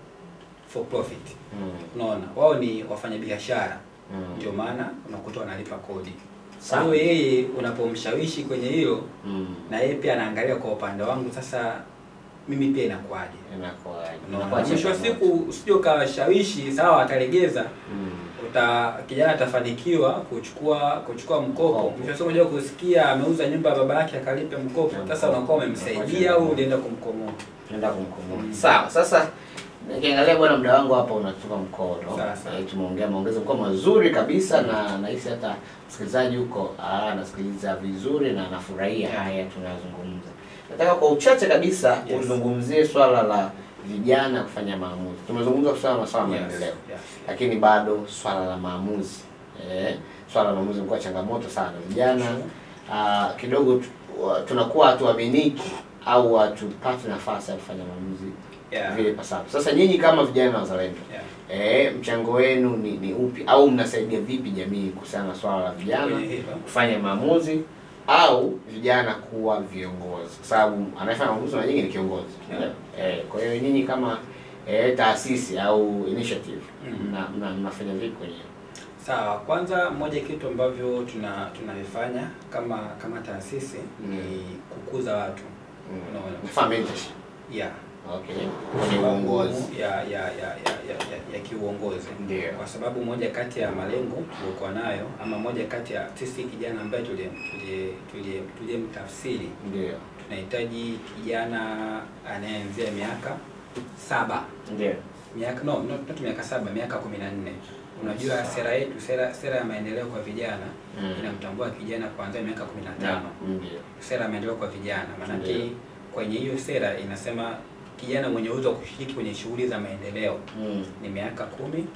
for profit Mm. unaona wao ni wafanyabiashara Mm. ndio maana unakuta wanalipa kodi kwa Sawa. hiyo yeye unapomshawishi kwenye hilo Mm. na yeye pia anaangalia kwa upande wangu sasa mimi pia inakuwaje Inakuwaje? Unaona, Inakuwa mwisho wa changamoto. siku usije ukawashawishi sawa atalegeza Mm. uta kijana atafanikiwa kuchukua kuchukua mkopo Mkopo. mwisho wa siku unajua kusikia ameuza nyumba ya baba yake akalipe mkopo sasa unakuwa umemsaidia au ulienda kumkomoa Naenda kumkumbuka. Mm. Sawa. Sasa nikiangalia bwana, muda wangu hapa unatupa mkono. Sawa, sawa. Eh, Tumeongea maongezi mkoa mazuri kabisa, na nahisi hata msikilizaji huko ah, anasikiliza vizuri na anafurahia haya tunayozungumza. Nataka kwa uchache kabisa Yes. uzungumzie swala la vijana kufanya maamuzi. Tumezungumza swala la masuala ya Yes, maendeleo, yes. lakini bado swala la maamuzi eh, swala la maamuzi imekuwa changamoto sana. Vijana ah, kidogo tu- wa- tunakuwa hatuaminiki au hatupati nafasi ya kufanya maamuzi Yeah. vile pasavyo. Sasa nyinyi kama vijana wazalendo Yeah. eh, mchango wenu ni, ni upi au mnasaidia vipi jamii kuhusiana na swala la vijana Kwenye hilo. kufanya maamuzi au vijana kuwa viongozi, kwa sababu anayefanya maamuzi na nyinyi ni kiongozi Yeah. eh, kwa hiyo nyinyi kama eh, taasisi au initiative Mhm. mna, mna, mnafanya vipi kwenye Sawa, kwanza moja kitu ambavyo tuna tunavifanya kama kama taasisi ni kukuza watu. Unaona? kufanya mentorship Yeah. okay kwenye uongozi ya ya ya ya, ya, ya, ya kiuongozi. Ndio. Kwa sababu moja kati ya malengo tuliokuwa nayo ama moja kati ya sisi kijana ambaye tulie tulie tulie tuliyemtafsiri ndio tunahitaji kijana anayeanzia miaka saba ndio miaka no not, not miaka saba miaka kumi na nne unajua sera yetu sera sera ya maendeleo kwa vijana Mm. inamtambua kijana kuanzia miaka kumi na tano ndio sera ya maendeleo kwa vijana maanake Ndio. kwenye hiyo sera inasema kijana mwenye uwezo wa kushiriki kwenye shughuli za maendeleo mm. ni miaka kumi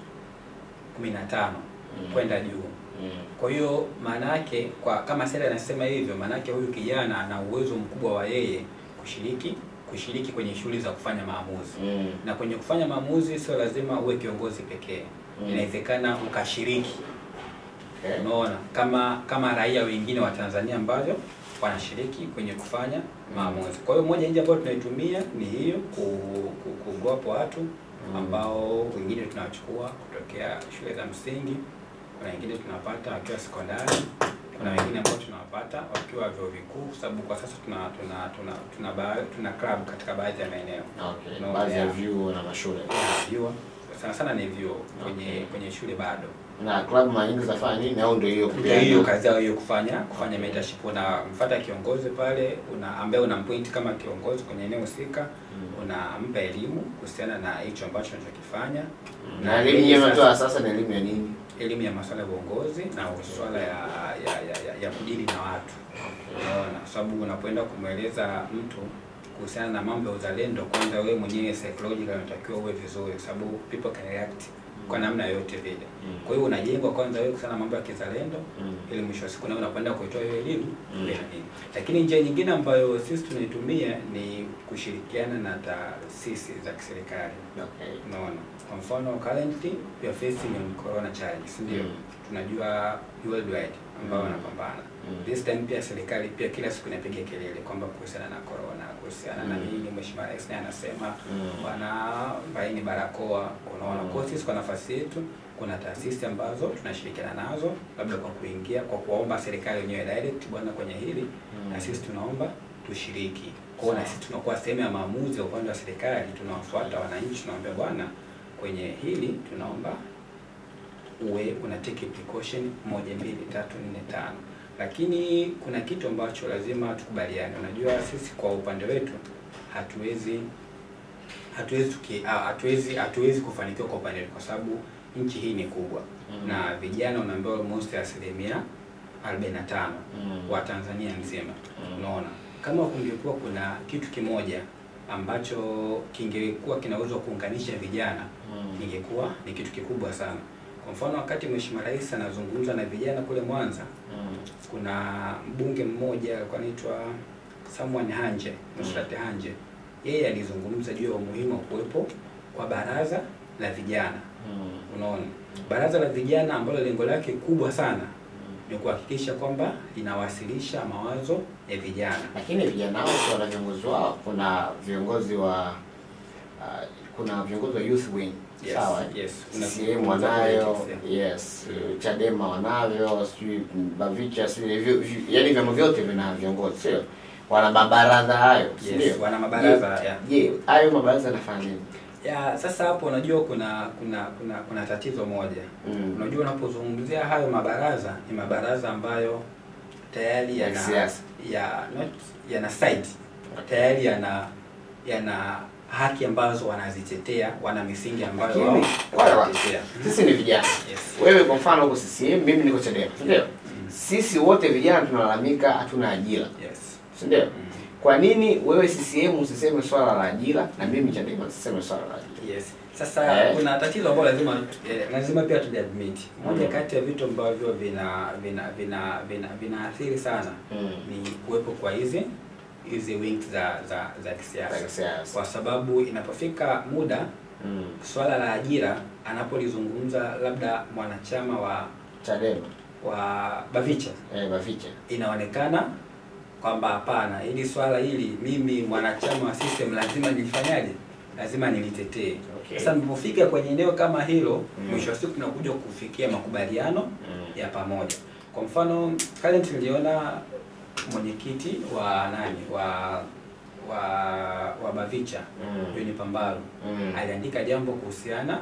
kumi na tano Mm. kwenda juu mm. kwa hiyo maana yake kwa kama sera inasema hivyo maana yake huyu kijana ana uwezo mkubwa wa yeye kushiriki kushiriki kwenye shughuli za kufanya maamuzi mm. na kwenye kufanya maamuzi sio lazima uwe kiongozi pekee Mm. inawezekana ukashiriki okay. unaona kama kama raia wengine wa Tanzania ambavyo wanashiriki kwenye kufanya maamuzi. Kwa hiyo moja njia ambayo tunaitumia ni hiyo ku, ku, kugrow watu ambao wengine tunawachukua kutokea shule za msingi, kuna wengine tunawapata wakiwa sekondari, kuna wengine ambao tunawapata wakiwa vyuo vikuu, kwa sababu kwa sasa tuna tuna tuna tuna, ba, tuna club katika baadhi ya maeneo Okay. No, baadhi ya yeah. vyuo na mashule vyuo sana sana ni vyuo kwenye Okay. kwenye shule bado na klabu mara nyingi zinafanya nini au ndio hiyo ndio kupeana? hiyo kazi yao hiyo kufanya kufanya mentorship unamfuata kiongozi pale una ambaye unampoint kama kiongozi kwenye eneo husika Mm. unampa elimu kuhusiana na hicho ambacho unachokifanya na elimu yeye yenyewe sasa- mnatoa sasa ni elimu ya nini elimu ya masuala ya uongozi na masuala ya ya, ya, ya, ya kudili na watu unaona kwa sababu unapoenda kumweleza mtu kuhusiana na mambo ya uzalendo kwanza wewe mwenyewe psychological unatakiwa uwe vizuri kwa sababu people can react kwa namna yoyote vile Mm. kwa hiyo unajengwa kwanza wewe kuhusiana na mambo ya kizalendo Mm. ili mwisho wa siku nawe unakwenda kuitoa hiyo elimu Mm. ile na nini. Lakini njia nyingine ambayo sisi tunaitumia ni kushirikiana na taasisi za kiserikali. Okay. Unaona, kwa mfano currently we are facing on corona challenge, si ndio? Mm. Tunajua worldwide ambao Mm. wanapambana. Mm. This time pia serikali pia kila siku inapiga kelele kwamba kuhusiana na corona, kuhusiana na Mm. nini, Mheshimiwa Rais naye anasema Mm. bwana vaini barakoa. Unaona, Mm. kwa hiyo sisi kwa nafasi yetu kuna taasisi ambazo tunashirikiana nazo, labda kwa kuingia kwa kuwaomba serikali wenyewe direct, bwana, kwenye hili Mm. na sisi tunaomba tushiriki. Kwa hiyo na sisi tunakuwa sehemu ya maamuzi ya upande wa serikali, tunawafuata wananchi, tunawaambia bwana, kwenye hili tunaomba uwe una take precaution moja mbili tatu nne tano lakini kuna kitu ambacho lazima tukubaliane unajua sisi kwa upande wetu hatuwezi hatuwezi tuki, ah, hatuwezi hatuwezi kufanikiwa kwa upande wetu kwa sababu nchi hii ni kubwa Mm. na vijana unaambiwa almost asilimia 45 Mm. wa Tanzania nzima. Mm. Unaona, kama kungekuwa kuna kitu kimoja ambacho kingekuwa kinaweza kuunganisha vijana Mm. ingekuwa ni kitu kikubwa sana. Kwa mfano, wakati Mheshimiwa Rais anazungumza na vijana kule Mwanza, Mm. kuna mbunge mmoja alikuwa anaitwa Samuel Hanje, Nusrat Hanje. Yeye alizungumza juu ya umuhimu wa kuwepo kwa baraza la vijana. Mm. Unaona, baraza la vijana ambalo lengo lake kubwa sana ni kuhakikisha kwamba linawasilisha mawazo ya vijana. Lakini vijana hao si wana viongozi wao. Kuna viongozi wa uh, kuna viongozi wa youth wing Yes, sawa, yes. Kuna CCM viongozi wa wanayo, politics, yeah. yes, Chadema wanavyo, sijui Bavicha, sijui vi- vi- yaani vyama vyote vina viongozi, sio? Wana mabaraza hayo, si Yes, ndio? wana mabaraza, Je, yeah. Je, hayo mabaraza yanafanya nini? Ya, sasa hapo unajua kuna kuna kuna kuna tatizo moja. Mm. Unajua unapozungumzia hayo mabaraza ni mabaraza ambayo tayari Ya yana kisiasa. ya not yana side tayari yana yana haki ambazo wanazitetea, wana misingi ambayo Lakini, wao wale wa- wanatetea. Sisi ni vijana. Yes. Wewe kwa mfano uko CCM, mimi niko Chadema, si ndio? Mm. Sisi wote vijana tunalalamika hatuna ajira, Yes. si ndio? Mm. Kwa nini wewe CCM usiseme swala la ajira na mimi Chadema nisiseme swala la ajira? Yes. Sasa Eh. kuna tatizo ambalo lazima eh, lazima pia tuliadmit. Moja Mm. kati ya vitu ambavyo vina vina vina vina vinaathiri sana Mm. ni kuwepo kwa hizi hizi wings za za za kisiasa, Za kisiasa. kwa sababu inapofika muda Mm. swala la ajira anapolizungumza labda mwanachama wa Chadema, wa Bavicha eh, Bavicha. inaonekana kwamba hapana, hili swala hili mimi mwanachama wa system lazima nilifanyaje, lazima nilitetee. Okay. Sasa nilipofika kwenye eneo kama hilo, Mm. mwisho wa siku tunakuja kufikia makubaliano Mm. ya pamoja. Kwa mfano current niliona mwenyekiti wa nani wa wa wa Bavicha Mm. John Pambalu Mm. aliandika jambo kuhusiana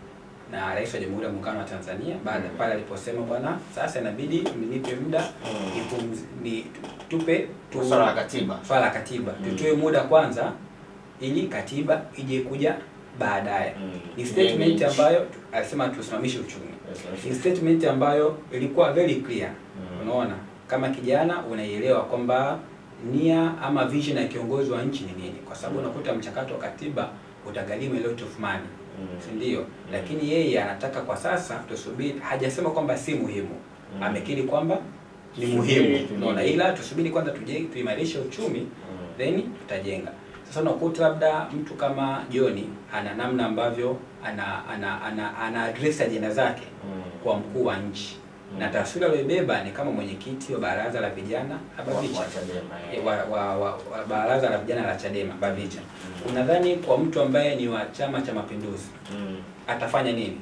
na Rais wa Jamhuri ya Muungano wa Tanzania baada Mm. pale aliposema bwana, sasa inabidi mnipe muda Mm. nipumzi- ni tupe tu Swala la katiba. swala la katiba Mm. tutoe muda kwanza ili katiba ije kuja baadaye. Mm. Ni statement Yenye- ambayo alisema tusimamishe uchumi. Yes, Ni yes. statement ambayo ilikuwa very clear. Mm. Unaona, kama kijana unaielewa kwamba nia ama vision ya kiongozi wa nchi ni nini, kwa sababu Mm. unakuta mchakato wa katiba utagharimu a lot of money Mm. si ndio? Lakini yeye anataka kwa sasa tusubiri, hajasema kwamba si muhimu, Mm. amekiri kwamba ni Tusubiri, muhimu, tujenge. unaona, ila tusubiri kwanza tuje tuimarishe uchumi Mm. then tutajenga. Sasa unakuta labda mtu kama John ana namna ambavyo ana ana ana, ana address ajenda zake Mm. kwa mkuu wa nchi Mm. na taswira aliyobeba ni kama mwenyekiti wa baraza la vijana la Bavicha Wa- wa Chadema, eh. Eh, wa, wa, wa, wa baraza la vijana la Chadema Bavicha. Mm. Unadhani kwa mtu ambaye ni wa Chama cha Mapinduzi Mm. atafanya nini?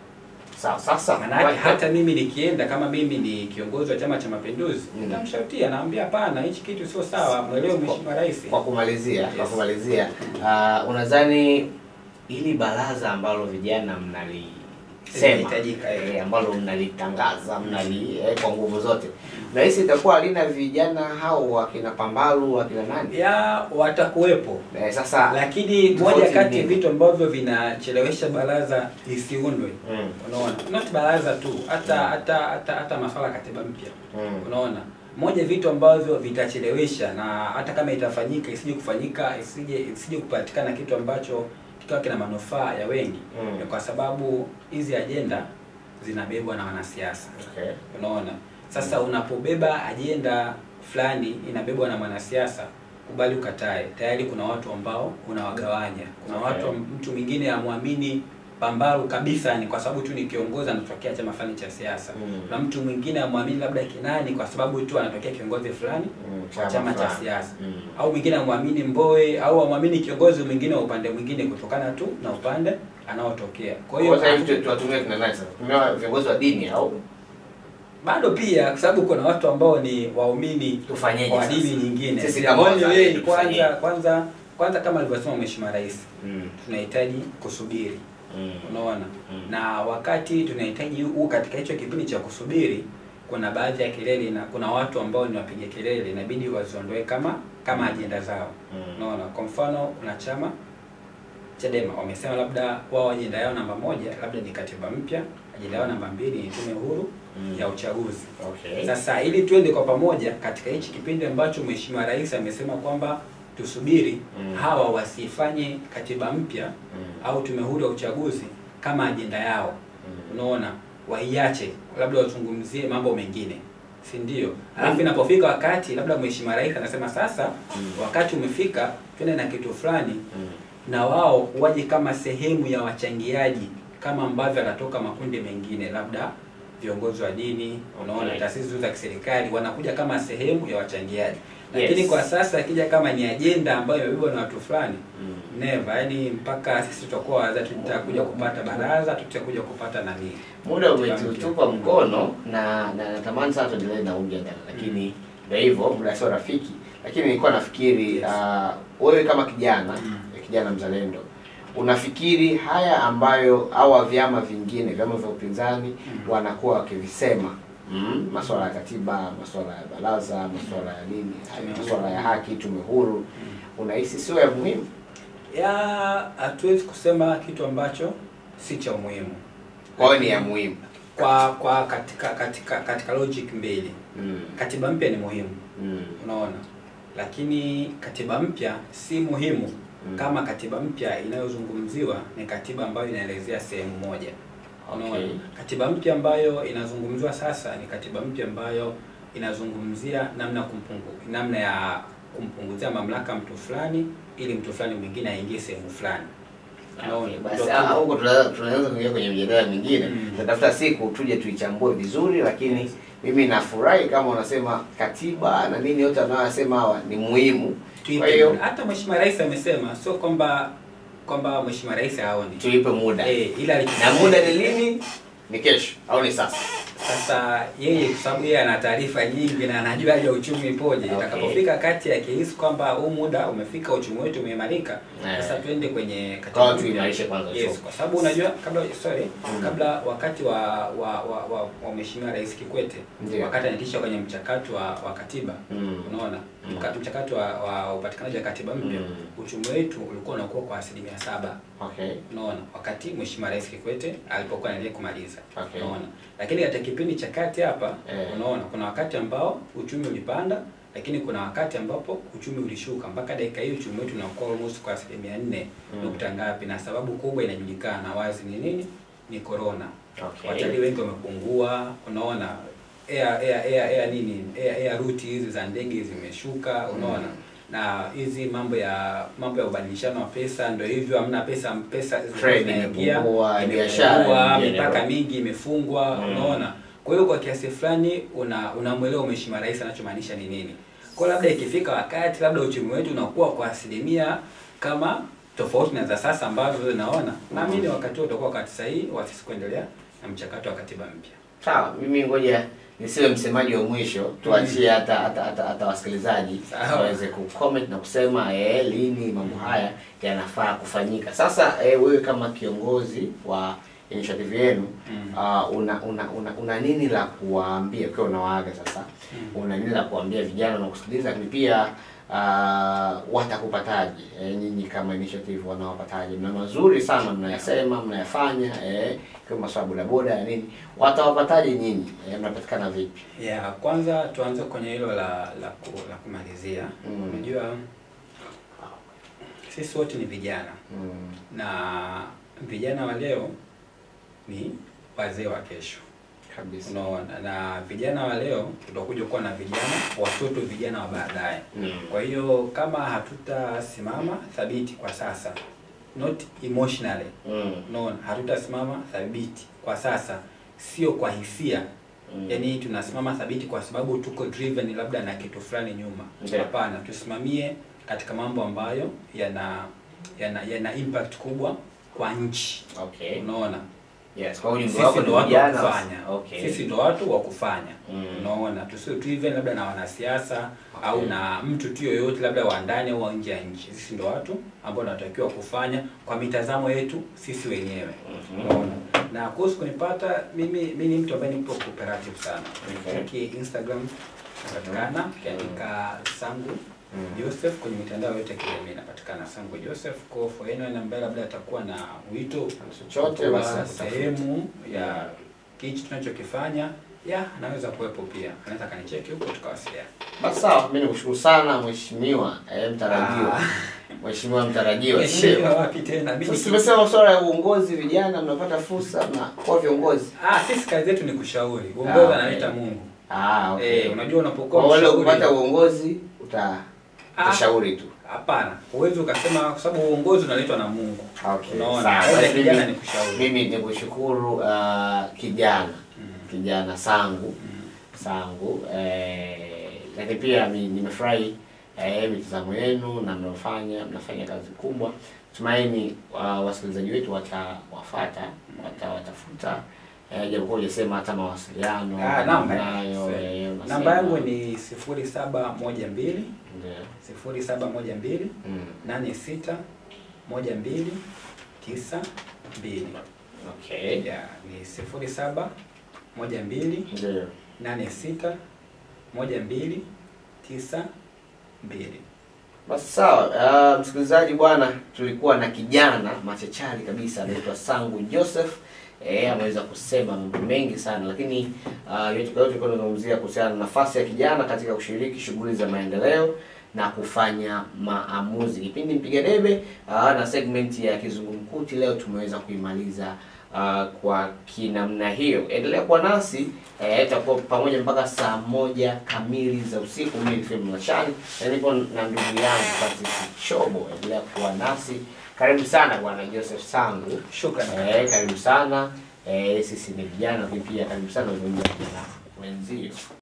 Sawa, sasa Manake wa- hata mimi nikienda kama mimi ni kiongozi wa Chama cha Mapinduzi, Mm. nitamshautia naambia, hapana, hichi kitu sio sawa, mwelewe Mheshimiwa Rais. kwa kumalizia kwa Yes. kumalizia uh, unadhani hili baraza ambalo vijana mnalisema Linahitajika, eh. eh, ambalo mnalitangaza mnali eh, kwa nguvu zote nahisi itakuwa halina vijana hao wakina Pambalu wakina nani Ya watakuwepo, eh, sasa lakini Tofauti moja kati ya nini? vitu ambavyo vinachelewesha baraza lisiundwe, mm, unaona, not baraza tu, hata hata hata hata masuala ya katiba mpya mm, Unaona, moja vitu ambavyo vitachelewesha na hata kama itafanyika isije kufanyika isije isije kupatikana kitu ambacho kikawa kina manufaa ya wengi Mm. ni kwa sababu hizi ajenda zinabebwa na wanasiasa. okay. Unaona, sasa unapobeba ajenda fulani inabebwa na mwanasiasa, kubali ukatae, tayari kuna watu ambao unawagawanya. Kuna Okay. watu mtu mwingine amwamini Pambalu kabisa ni kwa sababu tu ni kiongozi anatokea chama fulani cha siasa Mm. na mtu mwingine amwamini labda Kinani kwa sababu tu anatokea kiongozi fulani Mm, wa chama cha fulani. siasa Mm. au mwingine amwamini Mbowe au amwamini kiongozi mwingine wa upande mwingine kutokana tu na upande anaotokea. Kwa Kwa hiyo sasa hiyo hivi tu- tuwatumie kina nani sasa? Tutumie viongozi wa dini au bado pia kwa sababu kuna watu ambao ni waumini tufanyeje wa sasa? dini nyingine. Sisi Sisi kama kama wazalendo kwanza tufanyeje? kwanza kwanza kama alivyosema Mheshimiwa Rais Mm. tunahitaji kusubiri. Mm. Unaona? Mm. Na wakati tunahitaji huu katika hicho kipindi cha kusubiri kuna baadhi ya kelele na kuna watu ambao ni wapiga kelele inabidi waziondoe kama kama ajenda zao. Mm. Unaona? Kwa mfano kuna chama Chadema wamesema labda wao ajenda yao namba moja labda ni katiba mpya, ajenda yao namba mbili ni tume huru Mm. ya uchaguzi. Okay. Sasa ili tuende kwa pamoja katika hichi kipindi ambacho Mheshimiwa Rais amesema kwamba tusubiri Mm. hawa wasifanye katiba mpya Mm. au tume huru ya uchaguzi kama ajenda yao, Mm. unaona, waiache labda wazungumzie mambo mengine, si ndio? Alafu inapofika wakati labda Mheshimiwa Rais anasema sasa Mm. wakati umefika, twende na kitu fulani, Mm. na wao waje kama sehemu ya wachangiaji kama ambavyo anatoka makundi mengine, labda viongozi wa dini, unaona, Okay. taasisi za kiserikali wanakuja kama sehemu ya wachangiaji. Lakini Yes. kwa sasa akija kama ni ajenda ambayo imebebwa na watu fulani Mm. never, yani mpaka sisi tutakuwa waza tutakuja kupata baraza, tutakuja kupata nani. Muda umetutupa mkono na na natamani sana tuendelee na huu mjadala, lakini ndio hivyo, muda sio rafiki. Lakini nilikuwa nafikiri Yes. ah, wewe kama kijana Mm. kijana mzalendo unafikiri haya ambayo hawa vyama vingine vyama vya upinzani Mm. wanakuwa wakivisema mm, masuala ya katiba, masuala ya baraza, masuala ya nini, Tume masuala huru. ya haki, tume huru, unahisi sio ya muhimu? Ya hatuwezi kusema kitu ambacho si cha umuhimu. Kwa hiyo ni ya muhimu. Kwa kwa katika katika katika logic mbili. Mm. Katiba mpya ni muhimu, Mm. unaona, lakini katiba mpya si muhimu Mm. kama katiba mpya inayozungumziwa ni katiba ambayo inaelezea sehemu moja. Unaona, Okay. katiba mpya ambayo inazungumziwa sasa ni katiba mpya ambayo inazungumzia namna kumpungu, namna ya kumpunguzia mamlaka mtu fulani ili mtu fulani mwingine aingie sehemu fulani. Okay, Unaona, basi ndio ah, tu- huko tuna- tunaweza kuingia kwenye mjadala mingine Mm. tutatafuta siku tuje tuichambue vizuri, lakini mimi nafurahi kama unasema katiba na nini yote anayosema hawa ni muhimu. tuipe Kwa hiyo muda. hata Mheshimiwa Rais amesema sio kwamba kwamba Mheshimiwa Rais haoni tuipe muda eh, ila na alichosema- muda ni lini? Ni kesho au ni sasa? Sasa yeye kwa sababu yeye ana taarifa nyingi na anajua hali ya uchumi ipoje, Okay. itakapofika kati ya kihisi kwamba huu muda umefika, uchumi wetu umeimarika, Eh. sasa twende kwenye Kwa katiba hiyo mpya. tuimarishe kwanza Yes, uchumi. kwa sababu unajua kabla sorry, Mm. kabla wakati wa wa wa, wa, wa Mheshimiwa Rais Kikwete Ndio. wakati anatisha kwenye mchakato wa, wa katiba Mm. unaona Mm. mka- mchakato wa, wa upatikanaji wa katiba mpya Mm. uchumi wetu ulikuwa unakuwa kwa asilimia saba Okay. unaona wakati Mheshimiwa Rais Kikwete alipokuwa anaendelea kumaliza Okay. unaona lakini katika kipindi cha kati hapa Eh. unaona kuna wakati ambao uchumi ulipanda lakini kuna wakati ambapo uchumi ulishuka mpaka dakika hii uchumi wetu unakuwa almost kwa asilimia nne Mm. nukta ngapi na sababu kubwa inajulikana wazi ni nini ni corona Okay. watalii wengi wamepungua unaona air air air air nini air, air route hizi za ndege zimeshuka unaona na hizi mambo ya mambo ya ubadilishano wa pesa ndio hivyo hamna pesa pesa Trade zinaingia, imepungua, imepungua, biashara in mipaka general. mingi imefungwa Mm. unaona kwa hiyo kwa kiasi fulani una unamwelewa mheshimiwa rais anachomaanisha ni nini kwa labda ikifika wakati labda uchumi wetu unakuwa kwa asilimia kama tofauti na za sasa ambazo naona naamini wakati huo utakuwa wakati sahihi wa sisi kuendelea na mchakato wa katiba mpya Sawa, mimi ngoja nisiwe msemaji wa mwisho, tuachie hata hata hata, hata wasikilizaji Sawa. waweze kucomment na kusema eh, lini mambo haya yanafaa kufanyika. Sasa eh, wewe kama kiongozi wa initiative yenu Mm. uh, una, una, una una nini la kuwaambia ukiwa unawaaga sasa? Mm. Una nini la kuambia vijana na kusikiliza, lakini pia uh, watakupataje eh, nyinyi kama initiative wanawapataje? Mna mazuri sana mnayasema, mnayafanya eh, kama masuala ya bodaboda ya nini, watawapataje nyinyi eh, mnapatikana vipi? Yeah, kwanza tuanze kwenye hilo la la, ku, la kumalizia. Mm. Unajua sisi wote ni vijana Mm, na vijana wa leo ni wazee wa kesho. kabisa. Unaona, na vijana wa leo tutakuja kuwa na vijana watoto, vijana wa baadaye. Mm. Kwa hiyo kama hatutasimama thabiti kwa sasa, not emotionally, Mm. unaona, hatutasimama thabiti kwa sasa, sio kwa hisia Mm. yaani tunasimama thabiti kwa sababu tuko driven labda na kitu fulani nyuma. Ndio. Hapana, tusimamie katika mambo ambayo yana yana yana impact kubwa kwa nchi. Okay. Unaona, Yes, kwa ujumbe sisi wako ndo ni watu wa vijana. kufanya, Okay. sisi ndo watu wa kufanya. Mm. Unaona, tusio driven labda na wanasiasa Okay. au na mtu tu yoyote labda wa ndani au wa nje ya nchi. Sisi ndo watu ambao tunatakiwa kufanya kwa mitazamo yetu sisi wenyewe. Mhm. Unaona, na kuhusu kunipata mimi, mimi ni mtu ambaye nipo cooperative sana. Okay. Uki Instagram napatikana ukiandika sangu Mm. Joseph kwenye mitandao yote ya kijamii inapatikana Sangu Joseph. Kwa for anyone ambaye labda atakuwa na wito chochote wa basi akutafute. sehemu ya hichi tunachokifanya, ya anaweza kuwepo pia, anaweza kanicheki huko tukawasiliana. Basi sawa, mimi nikushukuru sana mheshimiwa eh, mtarajiwa. Ah. Mheshimiwa mtarajiwa. Mheshimiwa Sio. wapi tena? Mimi Sasa tumesema swala ya uongozi, vijana mnapata fursa na kuwa viongozi. ah, sisi kazi yetu ni kushauri. Uongozi Ah, analeta okay. Mungu. Ah, okay. Eh, unajua unapokuwa Kwa wale mshauri- kupata uongozi uta Ah. utashauri tu. Hapana, huwezi ukasema kwa sababu uongozi unaletwa na Mungu. Okay. Unaona, Sawa. kazi ya Basi kijana mimi- ni kushauri. Mimi nikushukuru uh, kijana Mm. kijana sangu Mm. sangu eh, lakini pia mi- nimefurahi eh, mitazamo yenu na mnaofanya mnafanya kazi kubwa. Tumaini uh, wasikilizaji wetu watawafata watawatafuta eh, japokuwa hujasema hata mawasiliano Ah, namba nayo eh, eh, unasema- namba yangu ni sifuri saba moja mbili Ndio. sifuri saba moja mbili Mm. nane sita moja mbili tisa mbili Okay. ya ni sifuri saba moja mbili Ndio. nane sita moja mbili tisa mbili Basi sawa, uh, msikilizaji bwana, tulikuwa na kijana machachari kabisa anaitwa Sangu Joseph. Eh, ameweza kusema mambo mengi sana, lakini uh, yote kwa yote tulikuwa tunazungumzia kuhusiana na nafasi ya kijana katika kushiriki shughuli za maendeleo na kufanya maamuzi. Kipindi Mpiga Debe uh, na segment ya kizungumkuti leo tumeweza kuimaliza uh, kwa kinamna hiyo. Endelea kuwa nasi eh, itakuwa pamoja mpaka saa moja kamili za usiku. Mimi ni Film Mlashani na nipo na ndugu yangu Patrick Chobo. Endelea kuwa nasi. Karibu sana bwana Joseph Sangu. shukrani Eh, karibu sana. Eh, sisi ni vijana, lakini pia karibu sana unaongea na vijana wenzio.